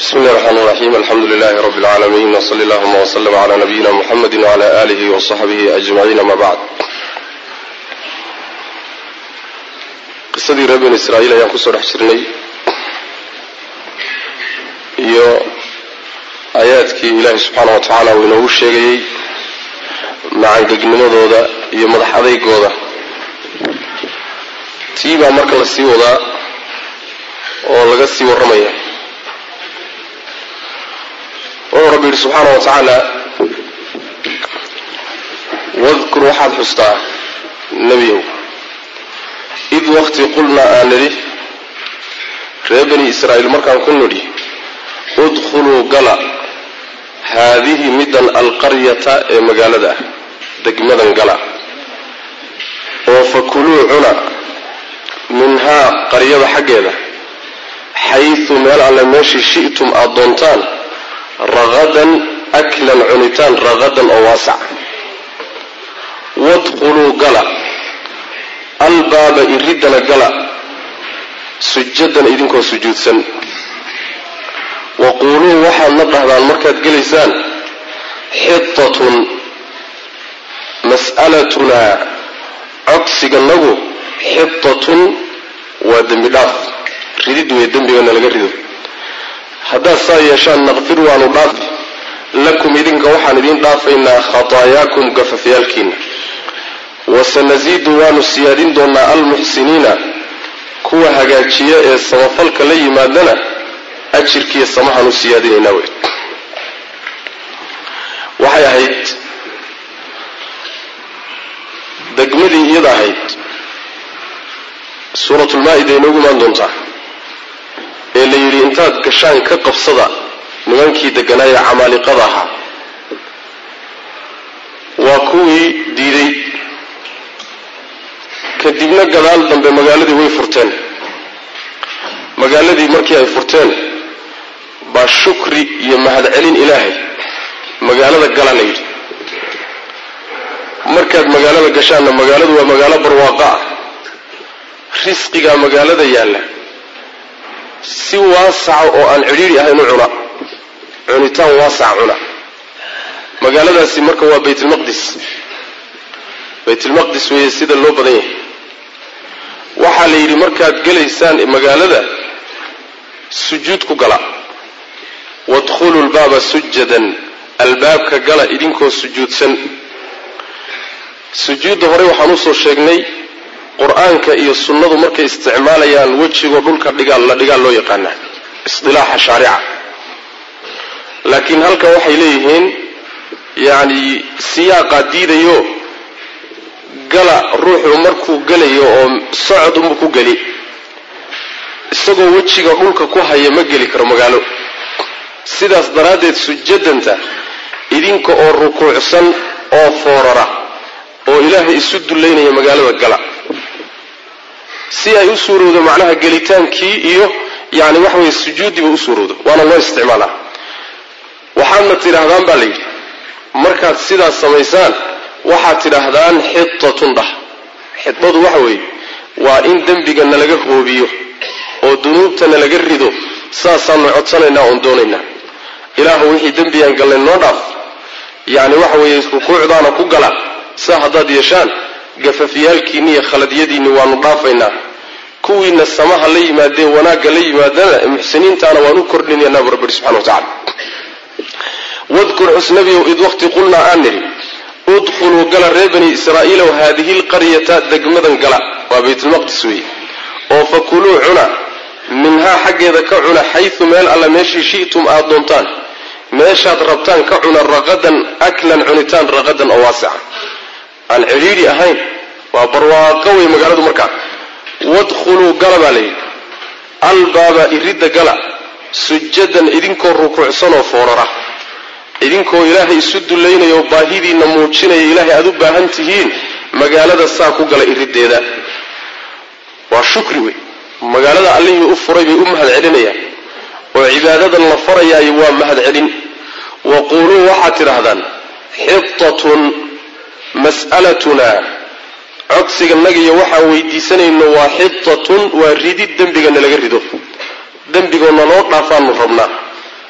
bismi illahi raxmaan raxiim alxamdu lilahi rabbi اlcaalamiin wsali allahuma wslm cla nabiyina muxamedi wcla alihi wasaxbihi ajmaciin ama bacd qisadii reer bani israa'iil ayaan kusoo dhex jirnay iyo aayaadkii ilaahi subxaana wa tacaala uu inoogu sheegayey macangegnimadooda iyo madax adeygooda tii baa marka la sii wadaa oo laga sii warramaya wuxuu rabbi yidhi subxaana wa tacaala wadkur waxaad xustaa nebiyow id waqti qulnaa aan nidhi reer bani israa'iil markaan ku nidhi udkhuluu gala haadihi middan alqaryata ee magaalada ah degmadan gala oo fakuluu cuna minhaa qaryada xaggeeda xaysu meel alle meeshii shi'tum aada doontaan raqadan aklan cunitaan raqadan oo waasac wadkhuluu gala albaaba iriddana gala sujadan idinkoo sujuudsan waquuluu waxaadna dhahdaan markaad gelaysaan xitatun mas'alatunaa codsiganagu xitatun waa dembi dhaaf ridid wey dembigana laga rido haddaad saa yeeshaan naqfir waanu dhaafi lakum idinka waxaan idiin dhaafaynaa khataayaakum gafafyaalkiina wasanasiidu waanu siyaadin doonaa almuxsiniina kuwa hagaajiya ee samafalka la yimaadana ajirkiiyo samahaanu siyaadinaynaa wey waxay ahayd degmadii iyada ahayd suuratulmaa-ida inoogu imaan doontaa ee la yidhi intaad gashaan ka qabsada nimankii degganaayee camaaliqada ahaa waa kuwii diiday kadibna gadaal dambe magaaladii way furteen magaaladii markii ay furteen baa shukri iyo mahadcelin ilaahay magaalada gala la yidhi markaad magaalada gashaanna magaaladu waa magaalo barwaaqo ah risqigaa magaalada yaalla si waasaca oo aan cidhiidhi ahayn u cuna cunitaan waasaca cuna magaaladaasi marka waa baytulmaqdis baytulmaqdis weeye sida loo badan yahay waxaa la yidhi markaad gelaysaan magaalada sujuud ku gala wadkhuluu lbaaba sujadan albaabka gala idinkoo sujuudsan sujuudda hore waxaan usoo sheegnay qur-aanka iyo sunnadu markay isticmaalayaan wejigoo dhulka dhigaal la dhigaal loo yaqaanaa isdilaaxa shaarica laakiin halkan waxay leeyihiin yacni siyaaqaa diidayo gala ruuxu markuu gelayo oo socod unbu ku geli isagoo wejiga dhulka ku haya ma geli karo magaalo sidaas daraaddeed sujadanta idinka oo rukuucsan oo foorara oo ilaahay isu dullaynaya magaalada gala si ay u suurowdo macnaha gelitaankii iyo yani waxa weye sujuuddiiba u suurowdo waana loo isticmaalaa waxaadna tidhaahdaan baa la yidhi markaad sidaas samaysaan waxaad tidhaahdaan xitatun dhah xidbadu waxa weeye waa in dembigana laga hoobiyo oo dunuubtana laga rido saasaanu codsanaynaa oon doonaynaa ilaahu wixii dembigaan galnay noo dhaaf yacni waxa weeye rukuucdaana ku gala saa haddaad yeeshaan gafafyaalkiinni iyo khaladyadiinni waanu dhaafaynaa kuwiina samaha la yimaadee wanaagga la yimaadana muxsiniintaana waan u kordhinaynaa bu rabbi subxana wa tacala wadkur xusnabiyow id waqti qulnaa aan nidhi udkhuluu gala reer bani israa'iilow haadihi lqaryata degmadan gala waa baytulmaqdis weeye oo fakuluu cuna minhaa xaggeeda ka cuna xaysu meel alla meeshii shi'tum aada doontaan meeshaad rabtaan ka cuna raqadan aklan cunitaan raqadan oo waasica aan cidhiidhi ahayn waa barwaaqo wey magaaladu markaa wadkhuluu gala baa layidhi albaaba iridda gala sujadan idinkoo rukuucsanoo foorara idinkoo ilaahay isu dullaynaya oo baahidiinna muujinaya ilaahay aada u baahan tihiin magaalada saa ku gala iriddeeda waa shukri wey magaalada allihii u furay bay u mahad celinayaan oo cibaadadan la farayaayo waa mahad celin waquuluu waxaad tidhaahdaan xitatun mas'alatunaa codsiganagiyo waxaan weydiisanayno waa xitatun waa ridid dembigana laga rido dembigoona loo dhaafaanu rabnaa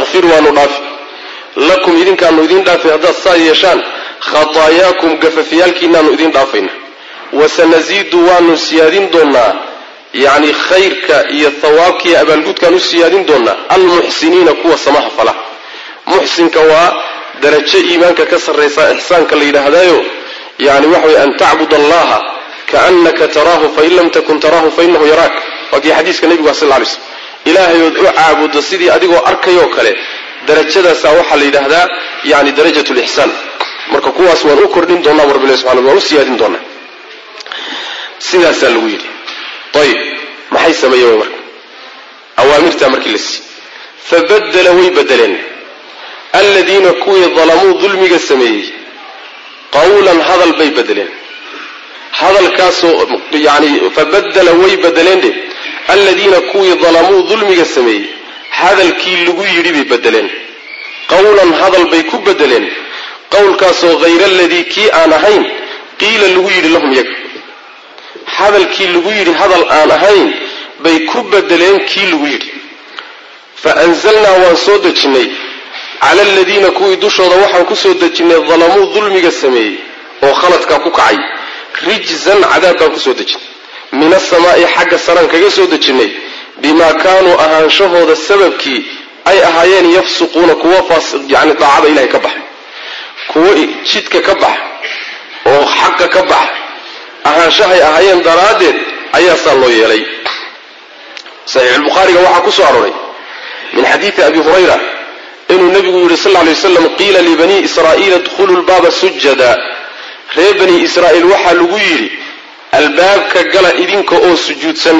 nakfir waanu dhaafi lakum idinkaanu idin dhaafi haddaad saa yeeshaan khataayaakum gafafyaalkiinaanu idin dhaafayna wasanasiidu waanu siyaadin doonnaa yacni khayrka iyo hawaabka iyo abaalgudkaan u siyaadin doonnaa almuxsiniina kuwa samaha fala muxsinka waa darajo iimaanka ka sarraysa ixsaanka la yidhaahdaayo yani waxa weye an tacbud allaha kaannaka taraahu fain lam takun taraahu fainahu yaraak waa kii xadiiska nebigu sal lay slm ilaahay ood u caabudo sidii adigoo arkayoo kale darajadaasaa waxaa la yidhaahdaa yani darajat lixsaan marka kuwaas waan u kordhin doonaa bu rabbilahi subxana waan u siyaadin doonaa sidaasaa lagu yidhi ayib maxay sameeyeen marka awaamirtaa markii la siiyey fabadela way bedeleen aladiina kuwii dalamuu dulmiga sameeyey qawlan hadal bay bedeleen hadalkaasoo yani fabadela way bedeleen dhe aladiina kuwii dalamuu dulmiga sameeyey hadalkii lagu yidhi bay bedeleen qawlan hadal bay ku bedeleen qowlkaasoo hayra aladii kii aan ahayn qiila lagu yidhi lahum yaga hadalkii lagu yidhi hadal aan ahayn bay ku bedeleen kii lagu yidhi fa anzalnaa waan soo dejinnay cala aladiina kuwii dushooda waxaan ku soo dejinnay dalamuu dulmiga sameeyey oo khaladkaa ku kacay rijzan cadaab baan ku soo dejinnay min asamaa'i xagga saraan kaga soo dejinnay bimaa kaanuu ahaanshahooda sababkii ay ahaayeen yafsuquuna kuwa yani daacada ilahay ka baxa kuwo jidka ka baxa oo xaqa ka baxa ahaanshahay ahaayeen daraaddeed ayaa saa loo yeelay saxiixulbukhaariga waxaa ku soo arooray min xadiidi abi hurayra inuu nebigu yidhi sal lla lay waslam qiila libanii israa'iila idkhuluu lbaaba sujada reer bani israa'iil waxaa lagu yidhi albaabka gala idinka oo sujuudsan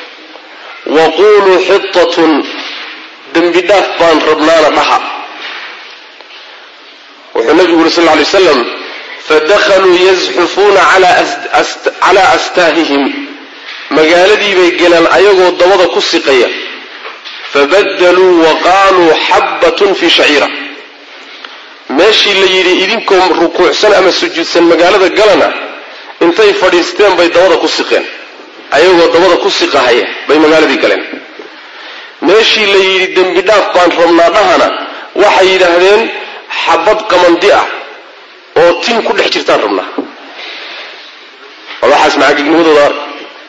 wa quuluu xitatun dembi dhaaf baan rabnaana dhaha wuxuu nebigu yidhi sal lla lay waslam fadakhaluu yazxufuuna calaa astaahihim magaaladii bay gelaan ayagoo dabada ku siqaya fabadaluu wa qaaluu xabbatun fii shaciira meeshii la yidhi idinkoo rukuucsan ama sujuudsan magaalada galana intay fadhiisteen bay dabada ku siqeen ayagoo dabada ku siqahaya bay magaaladii galeen meeshii la yidhi dembi dhaaf baan rabnaa dhahana waxay yidhaahdeen xabad qamandi ah oo tin ku dhex jirtaan rabnaa waxaas macaagignimadooda arg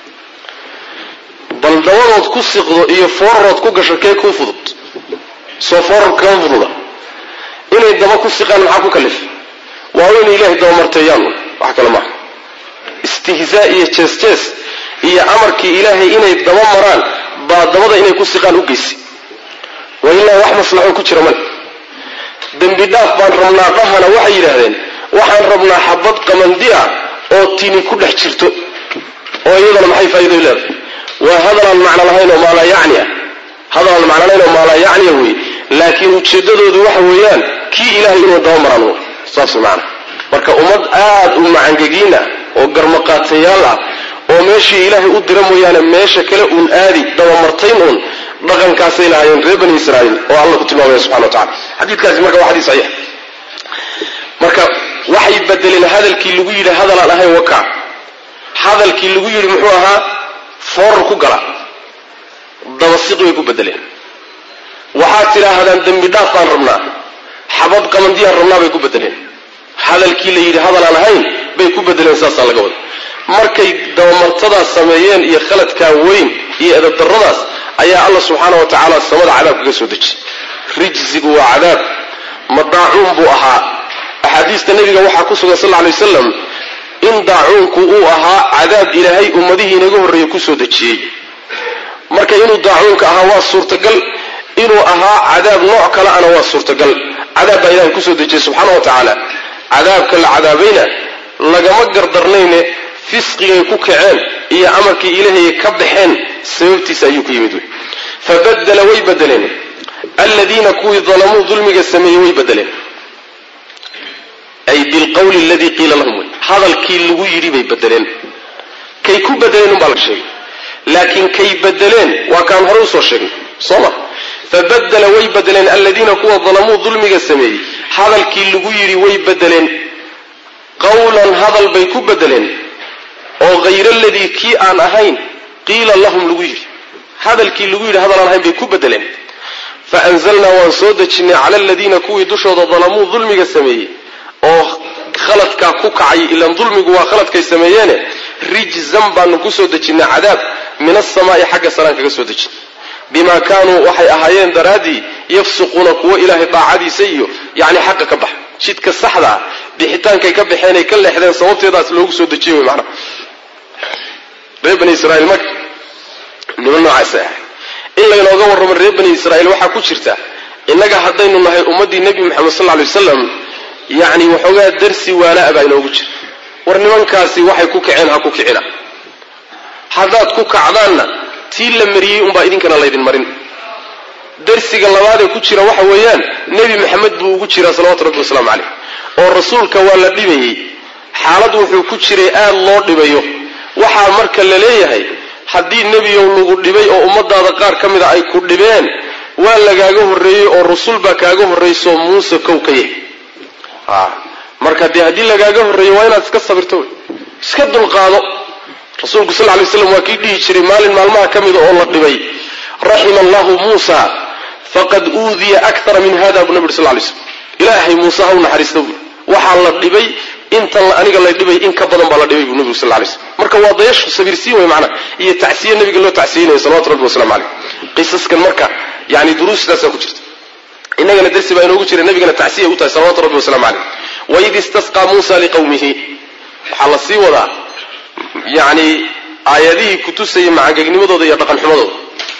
bal dabadood ku siqdo iyo foorarood ku gasho kee kuu fudud soo foorar kama fududa inay daba ku siqaan maxaa ku kalif waa inay ilaahay dabamarteeyaan wax kale maaha istihzaa iyo jees jees iyo amarkii ilaahay inay daba maraan baa dabada inay ku siqaan u geysi wa ilaa wax maslaxo ku jira male dembi dhaaf baan rabnaa dhahana waxay yidhaahdeen waxaan rabnaa xabad qamandi ah oo tini ku dhex jirto oo iyadana maxay faa'iido leedahay waa hadalaan macno lahayn oo maalaa yacni ah hadalaan macno lahayn oo maalaa yacniya wey laakiin ujeeddadoodu waxa weeyaan kii ilaahay inuu daba maraan w saas macana marka ummad aad u macangegiin ah oo garmaqaatayaal ah oo meeshii ilaahay u dira mooyaane meesha kale uun aadi dabamartayn uun dhaqankaasay lahaayeen reer bani israa'iil oo alla ku tilmaamaya subxana wa tacala xadiidkaasi marka waa xadiis saxiix marka waxay bedeleen hadalkii lagu yidhi hadalaan ahayn waka hadalkii lagu yidhi muxuu ahaa foorar ku gala dabasiqi bay ku bedeleen waxaad tidhaahdaan dembi dhaaf baan rabnaa xabad qamandiyaan rabnaa bay ku bedeleen hadalkii la yidhi hadalaan ahayn bay ku bedeleen saasaa laga wada markay dabamartadaas sameeyeen iyo khaladkaa weyn iyo edabdarradaas ayaa alla subxaana wa tacaala samada cadaab kaga soo dejiyey rijsigu waa cadaab madaacuun buu ahaa axaadiista nebiga waxaa ku sugan sal lla alay wasalam in daacuunku uu ahaa cadaab ilaahay ummadihii inaga horreeyey kusoo dejiyey marka inuu daacuunka ahaa waa suurtagal inuu ahaa cadaab nooc kale ana waa suurtagal cadaab baa ilahay kusoo dejiyey subxaana wa tacaala cadaabka la cadaabayna lagama gardarnayne fisqigay ku kaceen iyo amarkii ilaahay ka baxeen sababtiisa ayuu ku yimid wey fabadela way bedeleen aladiina kuwii dalamuu dulmiga sameeyey way bedeleen ay bilqawli aladii qiila lahum wey hadalkii lagu yidhi bay bedeleen kay ku bedeleen umbaa la sheegay laakiin kay bedeleen waa kaan hore usoo sheegnay soo ma fabadela way bedeleen aladiina kuwa dalamuu dulmiga sameeyey hadalkii lagu yidhi way bedeleen qawlan hadal bay ku bedeleen oo hayra aladii kii aan ahayn qiila lahum lagu yidhi hadalkii lagu yidhi hadal aan ahayn bay ku bedeleen faanzalnaa waan soo dejinnay cala aladiina kuwii dushooda dalamuu dulmiga sameeyey oo khaladkaa ku kacay ilaan dulmigu waa khaladkay sameeyeene rijzan baanu kusoo dejinnay cadaab min asamaa'i xagga saraan kaga soo dejin bimaa kaanuu waxay ahaayeen daraaddii yafsuquuna kuwo ilaahay daacadiisa iyo yacni xaqa ka baxa jidka saxdaa bixitaankay ka baxeenay ka leexdeen sababteedaas loogu soo dejiye wey macnaha reer bani israiil marka niman noocaasay ahay in laynooga warramo reer bani israiil waxaa ku jirta innaga haddaynu nahay ummaddii nebi moxamed sal lla lay wasalam yacni waxoogaa darsi waana-a baa inoogu jira war nimankaasi waxay ku kaceen ha ku kicina haddaad ku kacdaanna tii la mariyey unbaa idinkana laydin marin darsiga labaadee ku jira waxa weeyaan nebi maxamed buu ugu jiraa salawatu rabbi wasalaamu caleyh oo rasuulka waa la dhibayey xaalad wuxuu ku jiray aad loo dhibayo waxaa marka la leeyahay haddii nebiyow lagu dhibay oo ummadaada qaar ka mida ay ku dhibeen waa lagaaga horreeyey oo rasul baa kaaga horraysoo muuse kow ka yahy marka dee haddii lagaaga horreeyo waa inaad iska sabirto wey iska dulqaado rasuulku sal lay slam waa kii dhihi jiray maalin maalmaha ka mida oo la dhibay raxima allahu muusa faqad uudiya akara min hada buu nabi uri sal lay slm ilaahay muuse ha u naxariista buui waxaa la dhibay intan aniga la dhibay in ka badan baa la dhibay buu nabigu sal lay slm marka waa dayashu sabirsiin wey macnaa iyo tacsiye nabiga loo tacsiyeynayo salawatu rabbi wasalamu caleyh qisaskan marka yani duruustaasaa ku jirta inagana darsi baa inoogu jira nabigana tacsiya u tahay salawatu rabbi wasalamu caleyh waid istasqaa muusa liqawmihi waxaa la sii wadaa yani aayadihii kutusayay macangegnimadooda iyo dhaqanxumadooda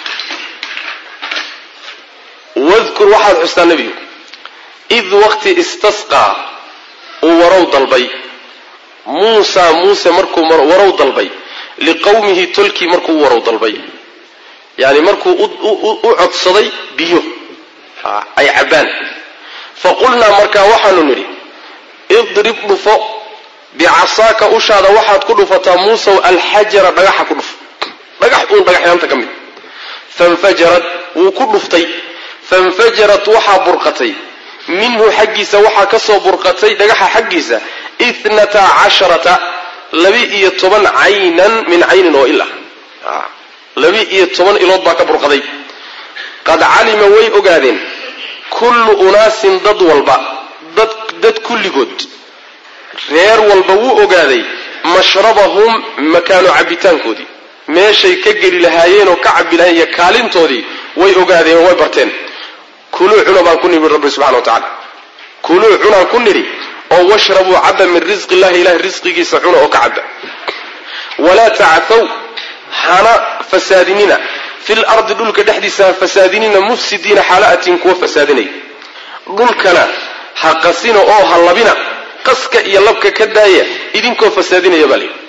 wadkur waxaad xustaa nebigu id waqti istasqaa uu warow dalbay muusa muuse markuu warow dalbay liqawmihi tolkii markuu u warow dalbay yani markuu u codsaday biyo ay cabbaan faqulnaa markaa waxaanu nidhi idrib dhufo bicasaaka ushaada waxaad ku dhufataa muusaw alxajara dhagaxa ku dhufo dhagax uun dhagaxyaanta ka mid fanfajarad wuu ku dhuftay fanfajarat waxaa burqatay minhu xaggiisa waxaa ka soo burqatay dhagaxa xaggiisa itnata casharata labi-iyo toban caynan min caynin oo ila labi-iyo toban ilood baa ka burqaday qad calima way ogaadeen kullu unaasin dad walba dad kulligood reer walba wuu ogaaday mashrabahum makaano cabbitaankoodii meeshay ka geli lahaayeen oo ka cabbi lahayen iyo kaalintoodii way ogaadeen oo way barteen kuluu cuna baan ku nidhi rabbi subxana wa tacala kuluu cunaan ku nidhi oo washrabuu cabba min risqi illahi ilahay risqigiisa cuna oo ka cabba walaa tacthaw hana fasaadinina fil ardi dhulka dhexdiisa ha fasaadinina mufsidiina xaala'atin kuwa fasaadinaya dhulkana ha qasina oo ha labina qaska iyo labka ka daaya idinkoo fasaadinaya baa layidhi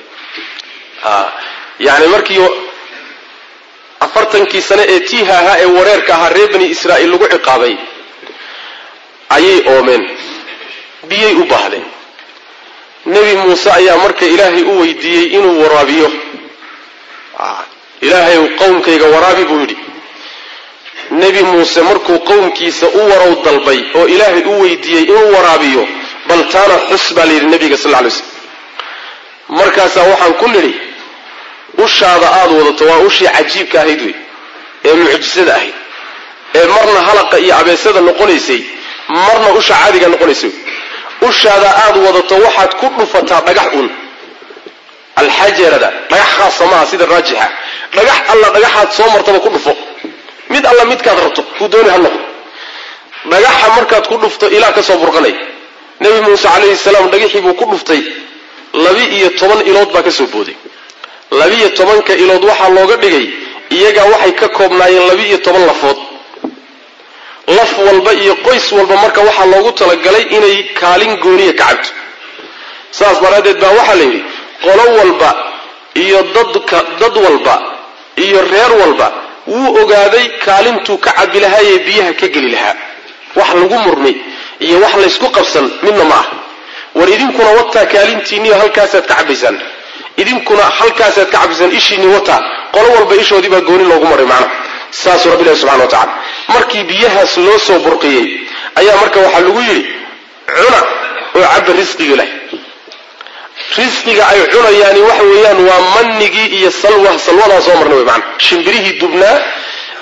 yani markii afartankii sane ee tiiha ahaa ee wareerka ahaa reer bani israa'iil lagu ciqaabay ayay oomeen biyay u baahdeen nebi muuse ayaa marka ilaahay u weydiiyey inuu waraabiyo ilaahay qowmkayga waraabi buu yidhi nebi muuse markuu qowmkiisa u warow dalbay oo ilaahay u weydiiyey inuu waraabiyo bal taana xus baa layidhi nebiga sal ly slm markaasaa waxaan ku nidhi ushaada aada wadato waa ushii cajiibka ahayd wey ee mucjisada ahayd ee marna halaqa iyo abeesada noqonaysay marna usha caadiga noqonaysay ushaada aada wadato waxaad ku dhufataa dhagax un alxajarada dhagax khaasa maaha sida raajixa dhagax alla dhagaxaad soo martaba ku dhufo mid alla midkaad rabto kuu dooni ha noqdo dhagaxa markaad ku dhufto ilaa ka soo burqanaya nebi muuse calayhi salaam dhagaxii buu ku dhuftay labi-iyo toban ilood baa ka soo booday labi-iyo tobanka ilood waxaa looga dhigay iyagaa waxay ka koobnaayeen labi-iyo toban lafood laf walba iyo qoys walba marka waxaa loogu talagalay inay kaalin gooniya ka cabto saas daraaddeed baa waxaa la yidhi qolo walba iyo dadka dad walba iyo reer walba wuu ogaaday kaalintuu ka cabbi lahaayee biyaha ka geli lahaa wax lagu murmay iyo wax laysku qabsan midna ma ah war idinkuna wataa kaalintiinniyo halkaasaad ka cabbaysaan idinkuna halkaasaad ka cabbaysaan ishiinni wataa qolo walba ishoodii baa gooni loogu maray macnaha saasuu rabbi ilahi subxana wa tacala markii biyahaas loo soo burqiyey ayaa marka waxaa lagu yidhi cuna oo cabba risqiga leh risqiga ay cunayaani waxa weeyaan waa manigii iyo salwa salwadaa soo marnay wey maana shimbirihii dubnaa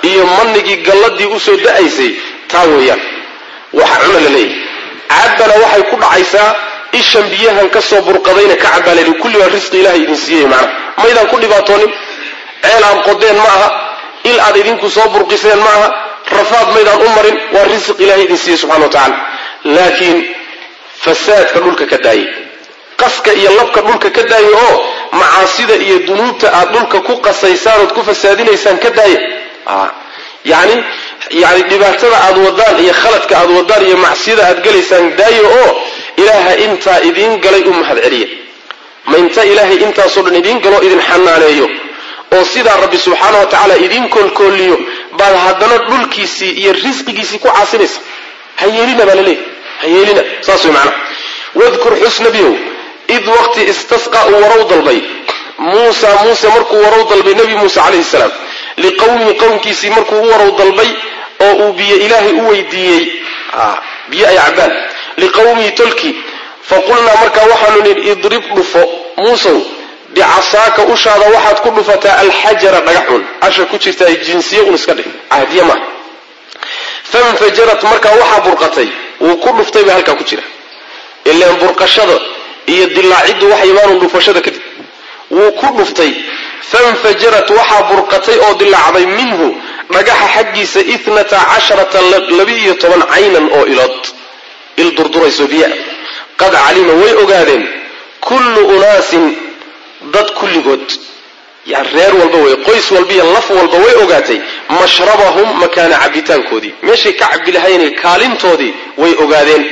iyo manigii galladii usoo da-aysay taa weeyaan waxa cuna la leeyahay cabbana waxay ku dhacaysaa ishan biyahan ka soo burqadayna ka cabbaa layidhi kulli baa risqi ilahay idin siiyey macnaha maydaan ku dhibaatoonin ceel aad qodeen ma aha il aad idinku soo burqiseen ma aha rafaad maydaan u marin waa risq ilahay idin siiyey subxana wa tacaala laakiin fasaadka dhulka ka daayay qaska iyo labka dhulka ka daaya oo macaasida iyo dunuubta aad dhulka ku qasaysaan ood ku fasaadinaysaan ka daaya yani yani dhibaatada aad wadaan iyo khaladka aad wadaan iyo macsiyada aad gelaysaan daaya oo ilaaha intaa idiin galay u mahad celiya ma inta ilaahay intaasoo dhan idiin galo idin xanaaneeyo oo sidaa rabbi subxaana wa tacaala idiin koolkooliyo baad haddana dhulkiisii iyo risqigiisii ku caasinaysa ha yeelina baa laleeyahy ha yeelina saas way macnaha wadkur xus nebiyow id waqti istasqa uu warow dalbay muusa muuse markuu warow dalbay nebi muuse calayhi salaam liqowmihi qowmkiisii markuu u warow dalbay oo uu biyo ilaahay u weydiiyey biyo ay cabbaan liqowmihi tolkii faqulnaa markaa waxaanu nidhi idrib dhufo muusow bicasaaka ushaada waxaad ku dhufataa alxajara dhagaxun asha ku jirta ay jinsiye un iska dhig cahdiye maaha fanfajarat markaa waxaa burqatay wuu ku dhuftay baa halkaa ku jira ilaan burqashada iyo dilaaciddu waxay imaanu dhufashada kadib wuu ku dhuftay fanfajarat waxaa burqatay oo dilaacday minhu dhagaxa xaggiisa itnata casharata laba-iyo toban caynan oo ilood il durdurayso biya qad calima way ogaadeen kullu unaasin dad kulligood yani reer walba wey qoys walba iyo laf walba way ogaatay mashrabahum makaana cabitaankoodii meeshay ka cabbi lahayn kaalintoodii way ogaadeen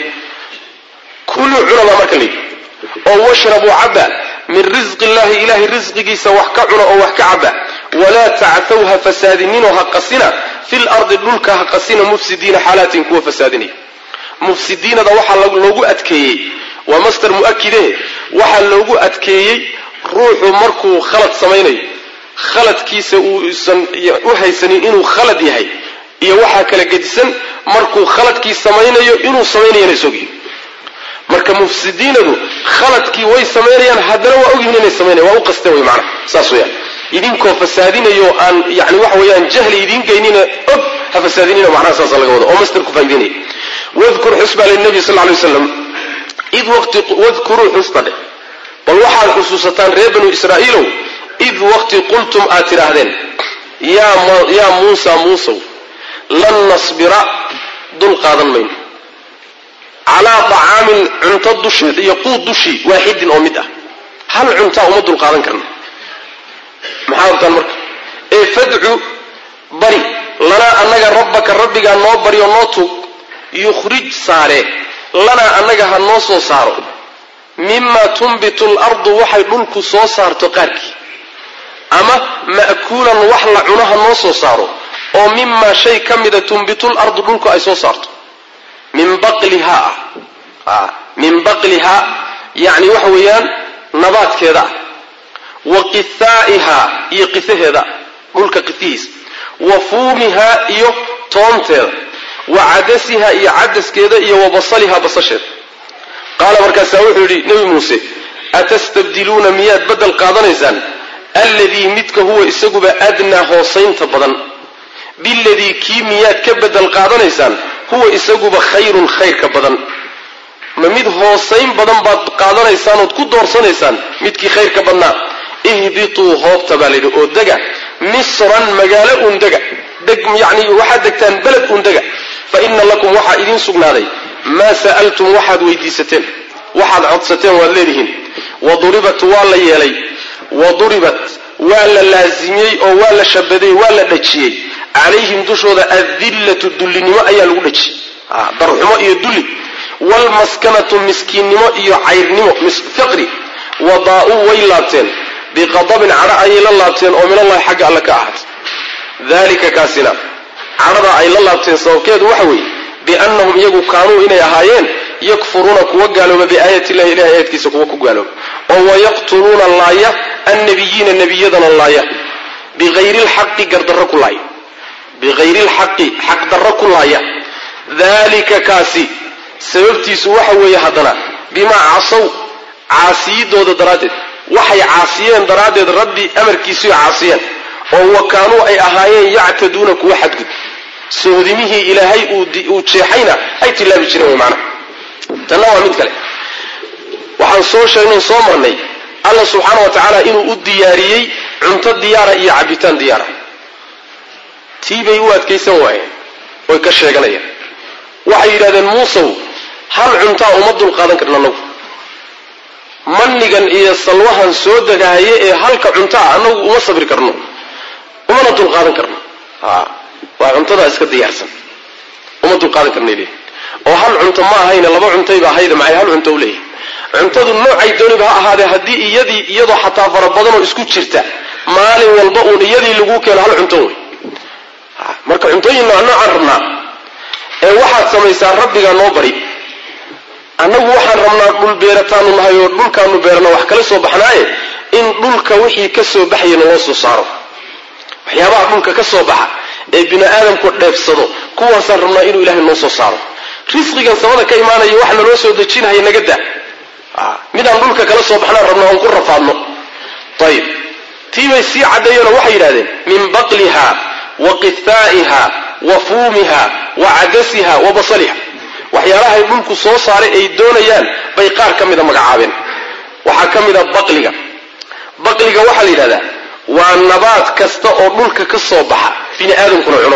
kuluu cunaba marka layidhi oo washrabuu cabba min risqi illahi ilahay risqigiisa wax ka cuna oo wax ka cabba walaa tacthaw ha fasaadininoo ha qasina fil ardi dhulka ha qasina mufsidiina xaalaatin kuwa fasaadinaya mufsidiinada waxaa loogu adkeeyey waa master mu'akide waxaa loogu adkeeyey ruuxu markuu khalad samaynayo khaladkiisa uusan u haysanin inuu khalad yahay iyo waxaa kala gedisan markuu khaladkii samaynayo inuu samaynayana isogyi marka mufsidiinadu khaladkii way samaynayaan haddana waa ogyihin inay samaynayan waa u qasteen way macnaha saas weyaan idinkoo fasaadinayo aan yani waxa weeyaan jahli idiin geynina og ha fasaadinina macnaha saasa laga wado oo master ku faa'ideynaya wadkur xusba linabi sal ly waslam id waqti wadkuruu xusta dheh bal waxaad xusuusataan reer banu israa'iilow id waqti qultum aad tidhaahdeen yaa muusa muusow lan nasbira dul qaadan mayno calaa طacaamin cunto dusheed iyo quud dushii waaxidin oo mid ah hal cuntaa uma dul qaadan karna maxaa rabtaan marka ee fadcu bari lanaa annaga rabbaka rabbigaa noo bari oo noo tuug yukhrij saare lanaa annaga ha noo soo saaro mima tunbitu lardu waxay dhulku soo saarto qaarkii ama ma'kuulan wax la cuno ha noo soo saaro oo mimaa shay ka mida tunbitu lardu dhulku ay soo saarto min baqlihaa ah min baqlihaa yacni waxa weeyaan nabaadkeeda ah wa qithaa'ihaa iyo qihaheeda dhulka qihihiisa wa fuumihaa iyo toonteeda wa cadasihaa iyo cadaskeeda iyo wa basalihaa basasheeda qaala markaasaa wuxuu yidhi nebi muuse atastabdiluuna miyaad beddel qaadanaysaan alladii midka huwa isaguba adnaa hoosaynta badan biladii kii miyaad ka beddel qaadanaysaan huwa isaguba khayrun khayrka badan ma mid hoosayn badan baad qaadanaysaan ood ku doorsanaysaan midkii khayrka badnaa ihbituu hoobta baa layidhi oo dega misran magaalo uun dega yani waxaad degtaan beled uun dega fa ina lakum waxaa idiin sugnaaday maa sa'altum waxaad weydiisateen waxaad codsateen waad leedihiin wa duribat waa la yeelay wa duribat waa la laasimiyey oo waa la shabaday waa la dhajiyey calayhim dushooda adillatu dullinimo ayaa lagu dhajiyey darxumo iyo dulli waalmaskanatu miskiinnimo iyo cayrnimo fiqri wadaa-uu way laabteen biqadabin cadho ayay la laabteen oo minallahi xagga alle ka ahaatay dalika kaasina cadhada ay la laabteen sababkeedu waxa weeye biannahum iyagu kaanuu inay ahaayeen yakfuruuna kuwa gaalooba biaayati illahi ilahay aayadkiisa kuwa ku gaalooba oo wayaqtuluuna laaya annabiyiina nebiyadana laaya biayri lxaqi gardarro ku laaya biayri lxaqi xaqdarro ku laaya dalika kaasi sababtiisu waxa weeye haddana bimaa casaw caasiyidooda daraaddeed waxay caasiyeen daraaddeed rabbi amarkiisuy caasiyeen oo wa kaanuu ay ahaayeen yactaduuna kuwa xadgud sohodimihii ilaahay uu jeexayna ay tilaabi jireen way macnaha tanna waa mid kale waxaan soo sheegnay soo marnay alla subxaana wa tacaala inuu u diyaariyey cunto diyaara iyo cabitaan diyaara tii bay u adkaysan waayeen oy ka sheeganayaan waxay yidhahdeen muusow hal cuntaa uma dulqaadan karna anagu manigan iyo salwahan soo degaaye ee halka cuntaa anagu uma sabri karno umana dulqaadan karno waa cuntadaa iska diyaarsan uma dulqaadan karna leeyihin oo hal cunto ma ahayne laba cuntayba ahayde maxay hal cunto u leeyahay cuntadu noocay dooniba ha ahaadee haddii iyadii iyadoo xataa fara badanoo isku jirta maalin walba uun iyadii lagu keeno hal cunto wey marka cuntooyin nooc noocaan rabnaa ee waxaad samaysaa rabbigaa noo bari annagu waxaan rabnaa dhul beerataanu nahay oo dhulkaanu beerana wax kala soo baxnaaye in dhulka wixii ka soo baxaya naloo soo saaro waxyaabaha dhulka ka soo baxa ee bini aadamku dheebsado kuwaasaan rabnaa inuu ilaahay noo soo saaro risqigan samada ka imaanaya wax naloo soo dejinahaya naga daa midaan dhulka kala soo baxnaan rabna oon ku rafaadno ayib tii bay sii caddeeyeenoo waxay yidhahdeen min baqliha wa qithaa'iha wa fuumiha wa cadasiha wa basaliha waxyaalahay dhulku soo saaray ay doonayaan bay qaar ka mida magacaabeen waxaa ka mida baqliga baqliga waxaa la yidhahdaa waa nabaad kasta oo dhulka ka soo baxa bini aadamkuna cuno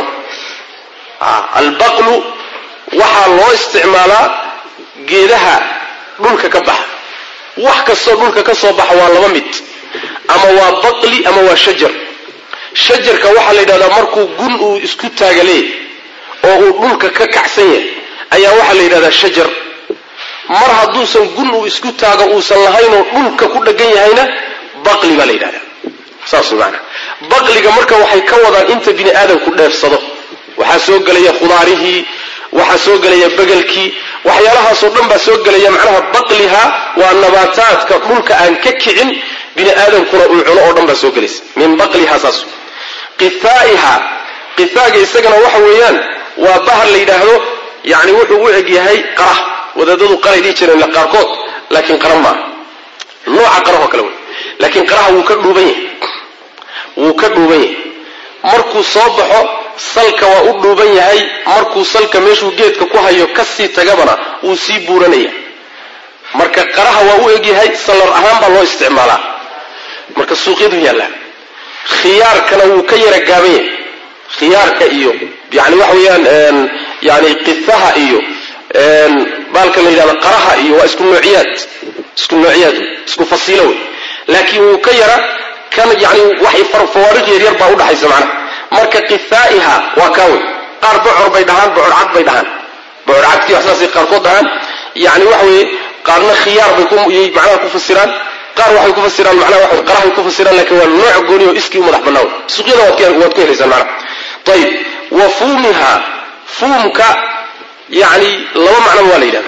albaqlu waxaa loo isticmaalaa geedaha dhulka ka baxa wax kastoo dhulka ka soo baxa waa laba mid ama waa baqli ama waa shajar shajarka waxaa la yidhahdaa markuu gun uu isku taagalee oo uu dhulka ka kacsan yahay ayaa waxaa la yidhahdaa shajar mar hadduusan gun uu isku taago uusan lahaynoo dhulka ku dhegan yahayna baqli baa la yidhahdaa saas maanaa baqliga marka waxay ka wadaan inta bini aadamku dheefsado waxaa soo gelaya khudaarihii waxaa soo gelaya begelkii waxyaalahaasoo dhan baa soo gelaya macnaha baqliha waa nabaataadka dhulka aan ka kicin bini aadamkuna uu cuno oo dhan baa soo gelaysa min baqliha saas qithaa'iha qithaaga isagana waxa weeyaan waa bahar la yidhaahdo yani wuxuu u eg yahay qarah wadaadadu qaray dhihi jireen qaarkood laakiin qara maaha nooca qarahoo kale wey laakiin qaraha wuu ka dhuuban yahay wuu ka dhuuban yahay markuu soo baxo salka waa u dhuuban yahay markuu salka meeshuu geedka ku hayo kasii tagabana wuu sii buuranaya marka qaraha waa u egyahay sallar ahaan baa loo isticmaalaa marka suuqyadu yaallaa khiyaarkana wuu ka yara gaaban yahay khiyaarka iyo yani waxa weeyaan yani qifaha iyo baalka la yidhahdo qaraha iyo waa isku noociyaad isku noociyaad isku fasiilo wey laakiin wuu ka yara kan yani waxay fawaariq yaryar baa udhaxaysa macnaha marka qithaa'iha waa kaa wey qaar bocor bay dhahaan bocor cad bay dhahaan bocor cadkii waxsaasay qaarkood dhahaan yani waxa weeye qaarna khiyaar bay macnaha ku fasiraan qaar waxay ku fasiraan macnaha waxa qarahay ku fasiraan laakiin waa nooc gooni oo iskii u madax bannaa wey suuqyada waad waad ku helaysaan macnaha ayib wa fuumiha fuumka yani laba macnaba waa la yidhahdaa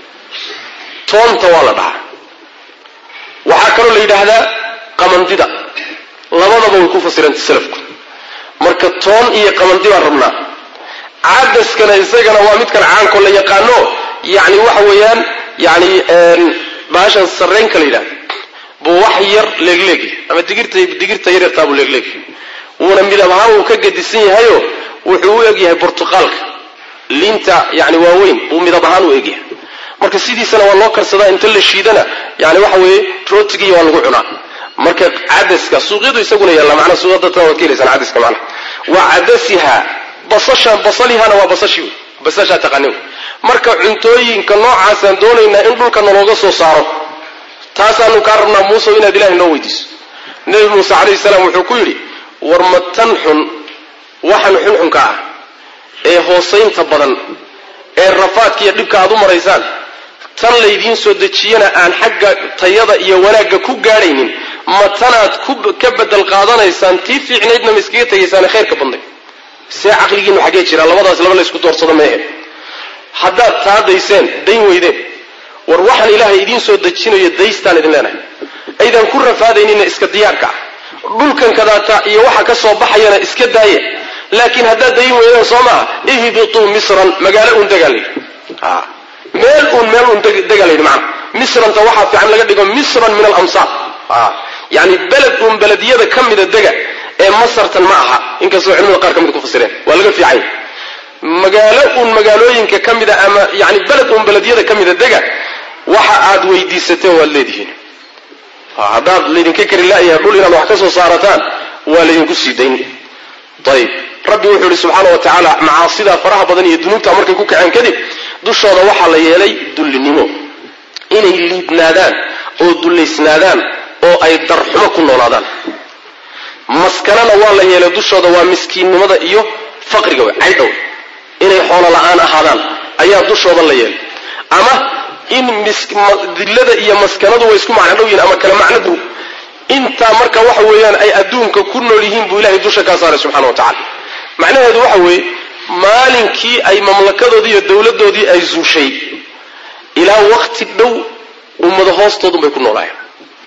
toonta waa la dhahaa waxaa kaloo la yidhaahdaa qamandida labadaba way ku fasiranta salafku marka toon iyo qamandi baan rabnaa cadaskana isagana waa midkan caanko la yaqaano yani waxa weeyaan yani baashan sareenka la yidhahda buu wax yar leegleegya ama digirta digirta yaryartaa buu leegleegya wuuna midab ahaan wuu ka gadisan yahayo wuxuu u egyahay burtuqaalka liinta yani waaweyn buu midab ahaan u egyahay marka sidiisana waa loo karsadaa inta la shiidana yani waxa weeye rootigiiy waa lagu cunaa marka cadaska suuqyadu isaguna yaalla manaa suuqyada waad ka helaysaan cadaska macnaha wa cadasiha basasha basalihana waa basashi wey basashaa taqaani wey marka cuntooyinka noocaasaan doonaynaa in dhulka nalooga soo saaro taasaanu kaa rabnaa muuse inaad ilahay noo weydiiso nebi muuse calayhi salaam wuxuu ku yidhi war ma tan xun waxan xunxunka ah ee hoosaynta badan ee rafaadka iyo dhibka aad u maraysaan tan laydiin soo dejiyana aan xagga tayada iyo wanaagga ku gaadhaynin ma tanaad ka bedel qaadanaysaan tii fiicnaydna ma iskaga tegaysaane khayrka badnay see caqligiinu xaggee jira labadaas laba laysku doorsado meehe haddaad taa dayseen dayn weydeen war waxaan ilaahay idiin soo dejinayo daystaan idin leenahay aydan ku rafaadaynina iska diyaarka ah dhulkan kadaata iyo waxa ka soo baxayana iska daaya laakiin haddaad dayn weydeen soo maaha ihbituu misran magaalo uun degaa layidhi meel uun meel uun degaa layidhi macana misranta waxaa fiican laga dhigo misran min alamsaar yani beled uun belediyada ka mida dega ee masartan ma aha inkastoo culimada qaar ka mid ku fasireen waa laga fiicanya magaalo uun magaalooyinka ka mida ama yani beled uun beledyada ka mida dega waxa aad weydiisateen waad leedihiin haddaad laydinka kari la'yahay dhul inaad wax ka soo saarataan waa laydinku sii dayn ayib rabbi wuxuu ihi subxaana wa tacaala macaasidaa faraha badan iyo dunuubta markay ku kaceen kadib dushooda waxaa la yeelay dullinimo inay liidnaadaan oo dullaysnaadaan oo ay darxumo ku noolaadaan maskanana waa la yeelay dushooda waa miskiinnimada iyo faqriga wey caydhow inay xoolo la'aan ahaadaan ayaa dushooda la yeelay ama in dillada iyo maskanadu way isku macno dhow yihin ama kale macno dhow intaa marka waxa weeyaan ay adduunka ku nool yihiin buu ilahay dusha kaa saaray subxana wa tacala macnaheedu waxa weeye maalinkii ay mamlakadoodii iyo dowladdoodii ay zuushay ilaa wakti dhow ummada hoostoodun bay ku noolaayeen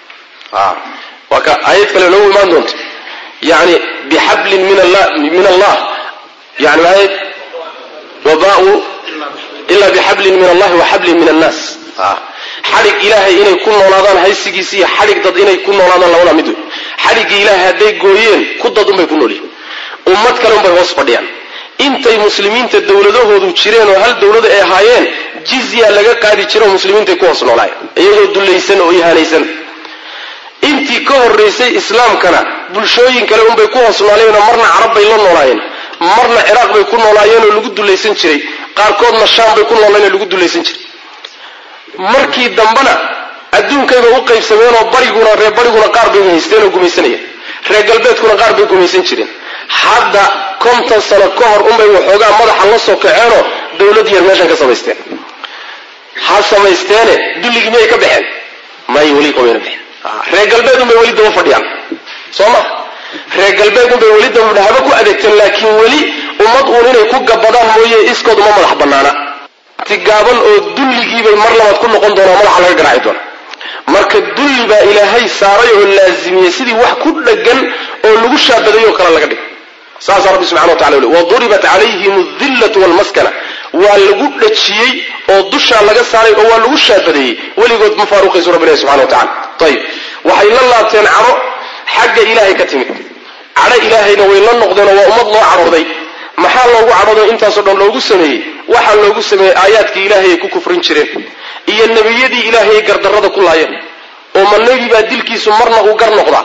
waa ka aayad kale noogu imaan doonto yani bixablin min allah yani maayad wabau ila bixablin min allahi wa xablin min annaas xadhig ilaahay inay ku noolaadaan haysigiisi iyo xadhig dad inay ku noolaadaan labada mid wey xadhiggii ilaahay hadday gooyeen ku dad unbay ku noolyihin ummad kale unbay hoos fadhiyaan intay muslimiinta dowladahoodu jireen oo hal dowlada ay ahaayeen jizya laga qaadi jiro oo muslimiintay ku hoos noolaayeen iyagoo dullaysan oo ihaanaysan intii ka horraysay islaamkana bulshooyin kale unbay ku hoos noolaayeenoo marna carab bay la noolaayeen marna ciraaq bay ku noolaayeen oo lagu dulaysan jiray qaarkoodna shaam bay ku noolayeen oo lagu dulaysan jiray markii dambena adduunkayba u qaybsameenoo bariguna reer bariguna qaar bay haysteen oo gumaysanayeen reer galbeedkuna qaar bay gumaysan jireen hadda konton sano ka hor unbay waxoogaa madaxa la soo kaceenoo dowlad yar meeshan ka samaysteen ha samaysteene dulligii miyay ka baxeen may weli kamayna baxeen reer galbeed unbay weli daba fadhiyaan soo ma reer galbeed unbay weli daba haba ku adeegteen laakiin weli ummad uun inay ku gabadaan mooye iskood uma madax bannaana tigaaban oo dulligiibay mar labaad ku noqon doonaa madaxa laga garaaci doona marka dulli baa ilaahay saaray oo laazimiyey sidii wax ku dhagan oo lagu shaabadayoo kale laga dhig saasaa rabbi subxana wa tacala uli waduribat calayhim adillatu walmaskana waa lagu dhajiyey oo dushaa laga saaray oo waa lagu shaabadeeyey weligood ma faaruqaysu rabbi ilahi subxana wa tacala ayib waxay la laabteen cadho xagga ilaahay ka timid cadho ilaahayna way la noqdeenoo waa ummad loo cadhooday maxaa loogu cadhoodo intaasoo dhan loogu sameeyey waxaa loogu sameeyey aayaadkii ilaahay ay ku kufrin jireen iyo nebiyadii ilaahay ay gardarrada ku laayeen oo ma nebi baa dilkiisu marna uu gar noqdaa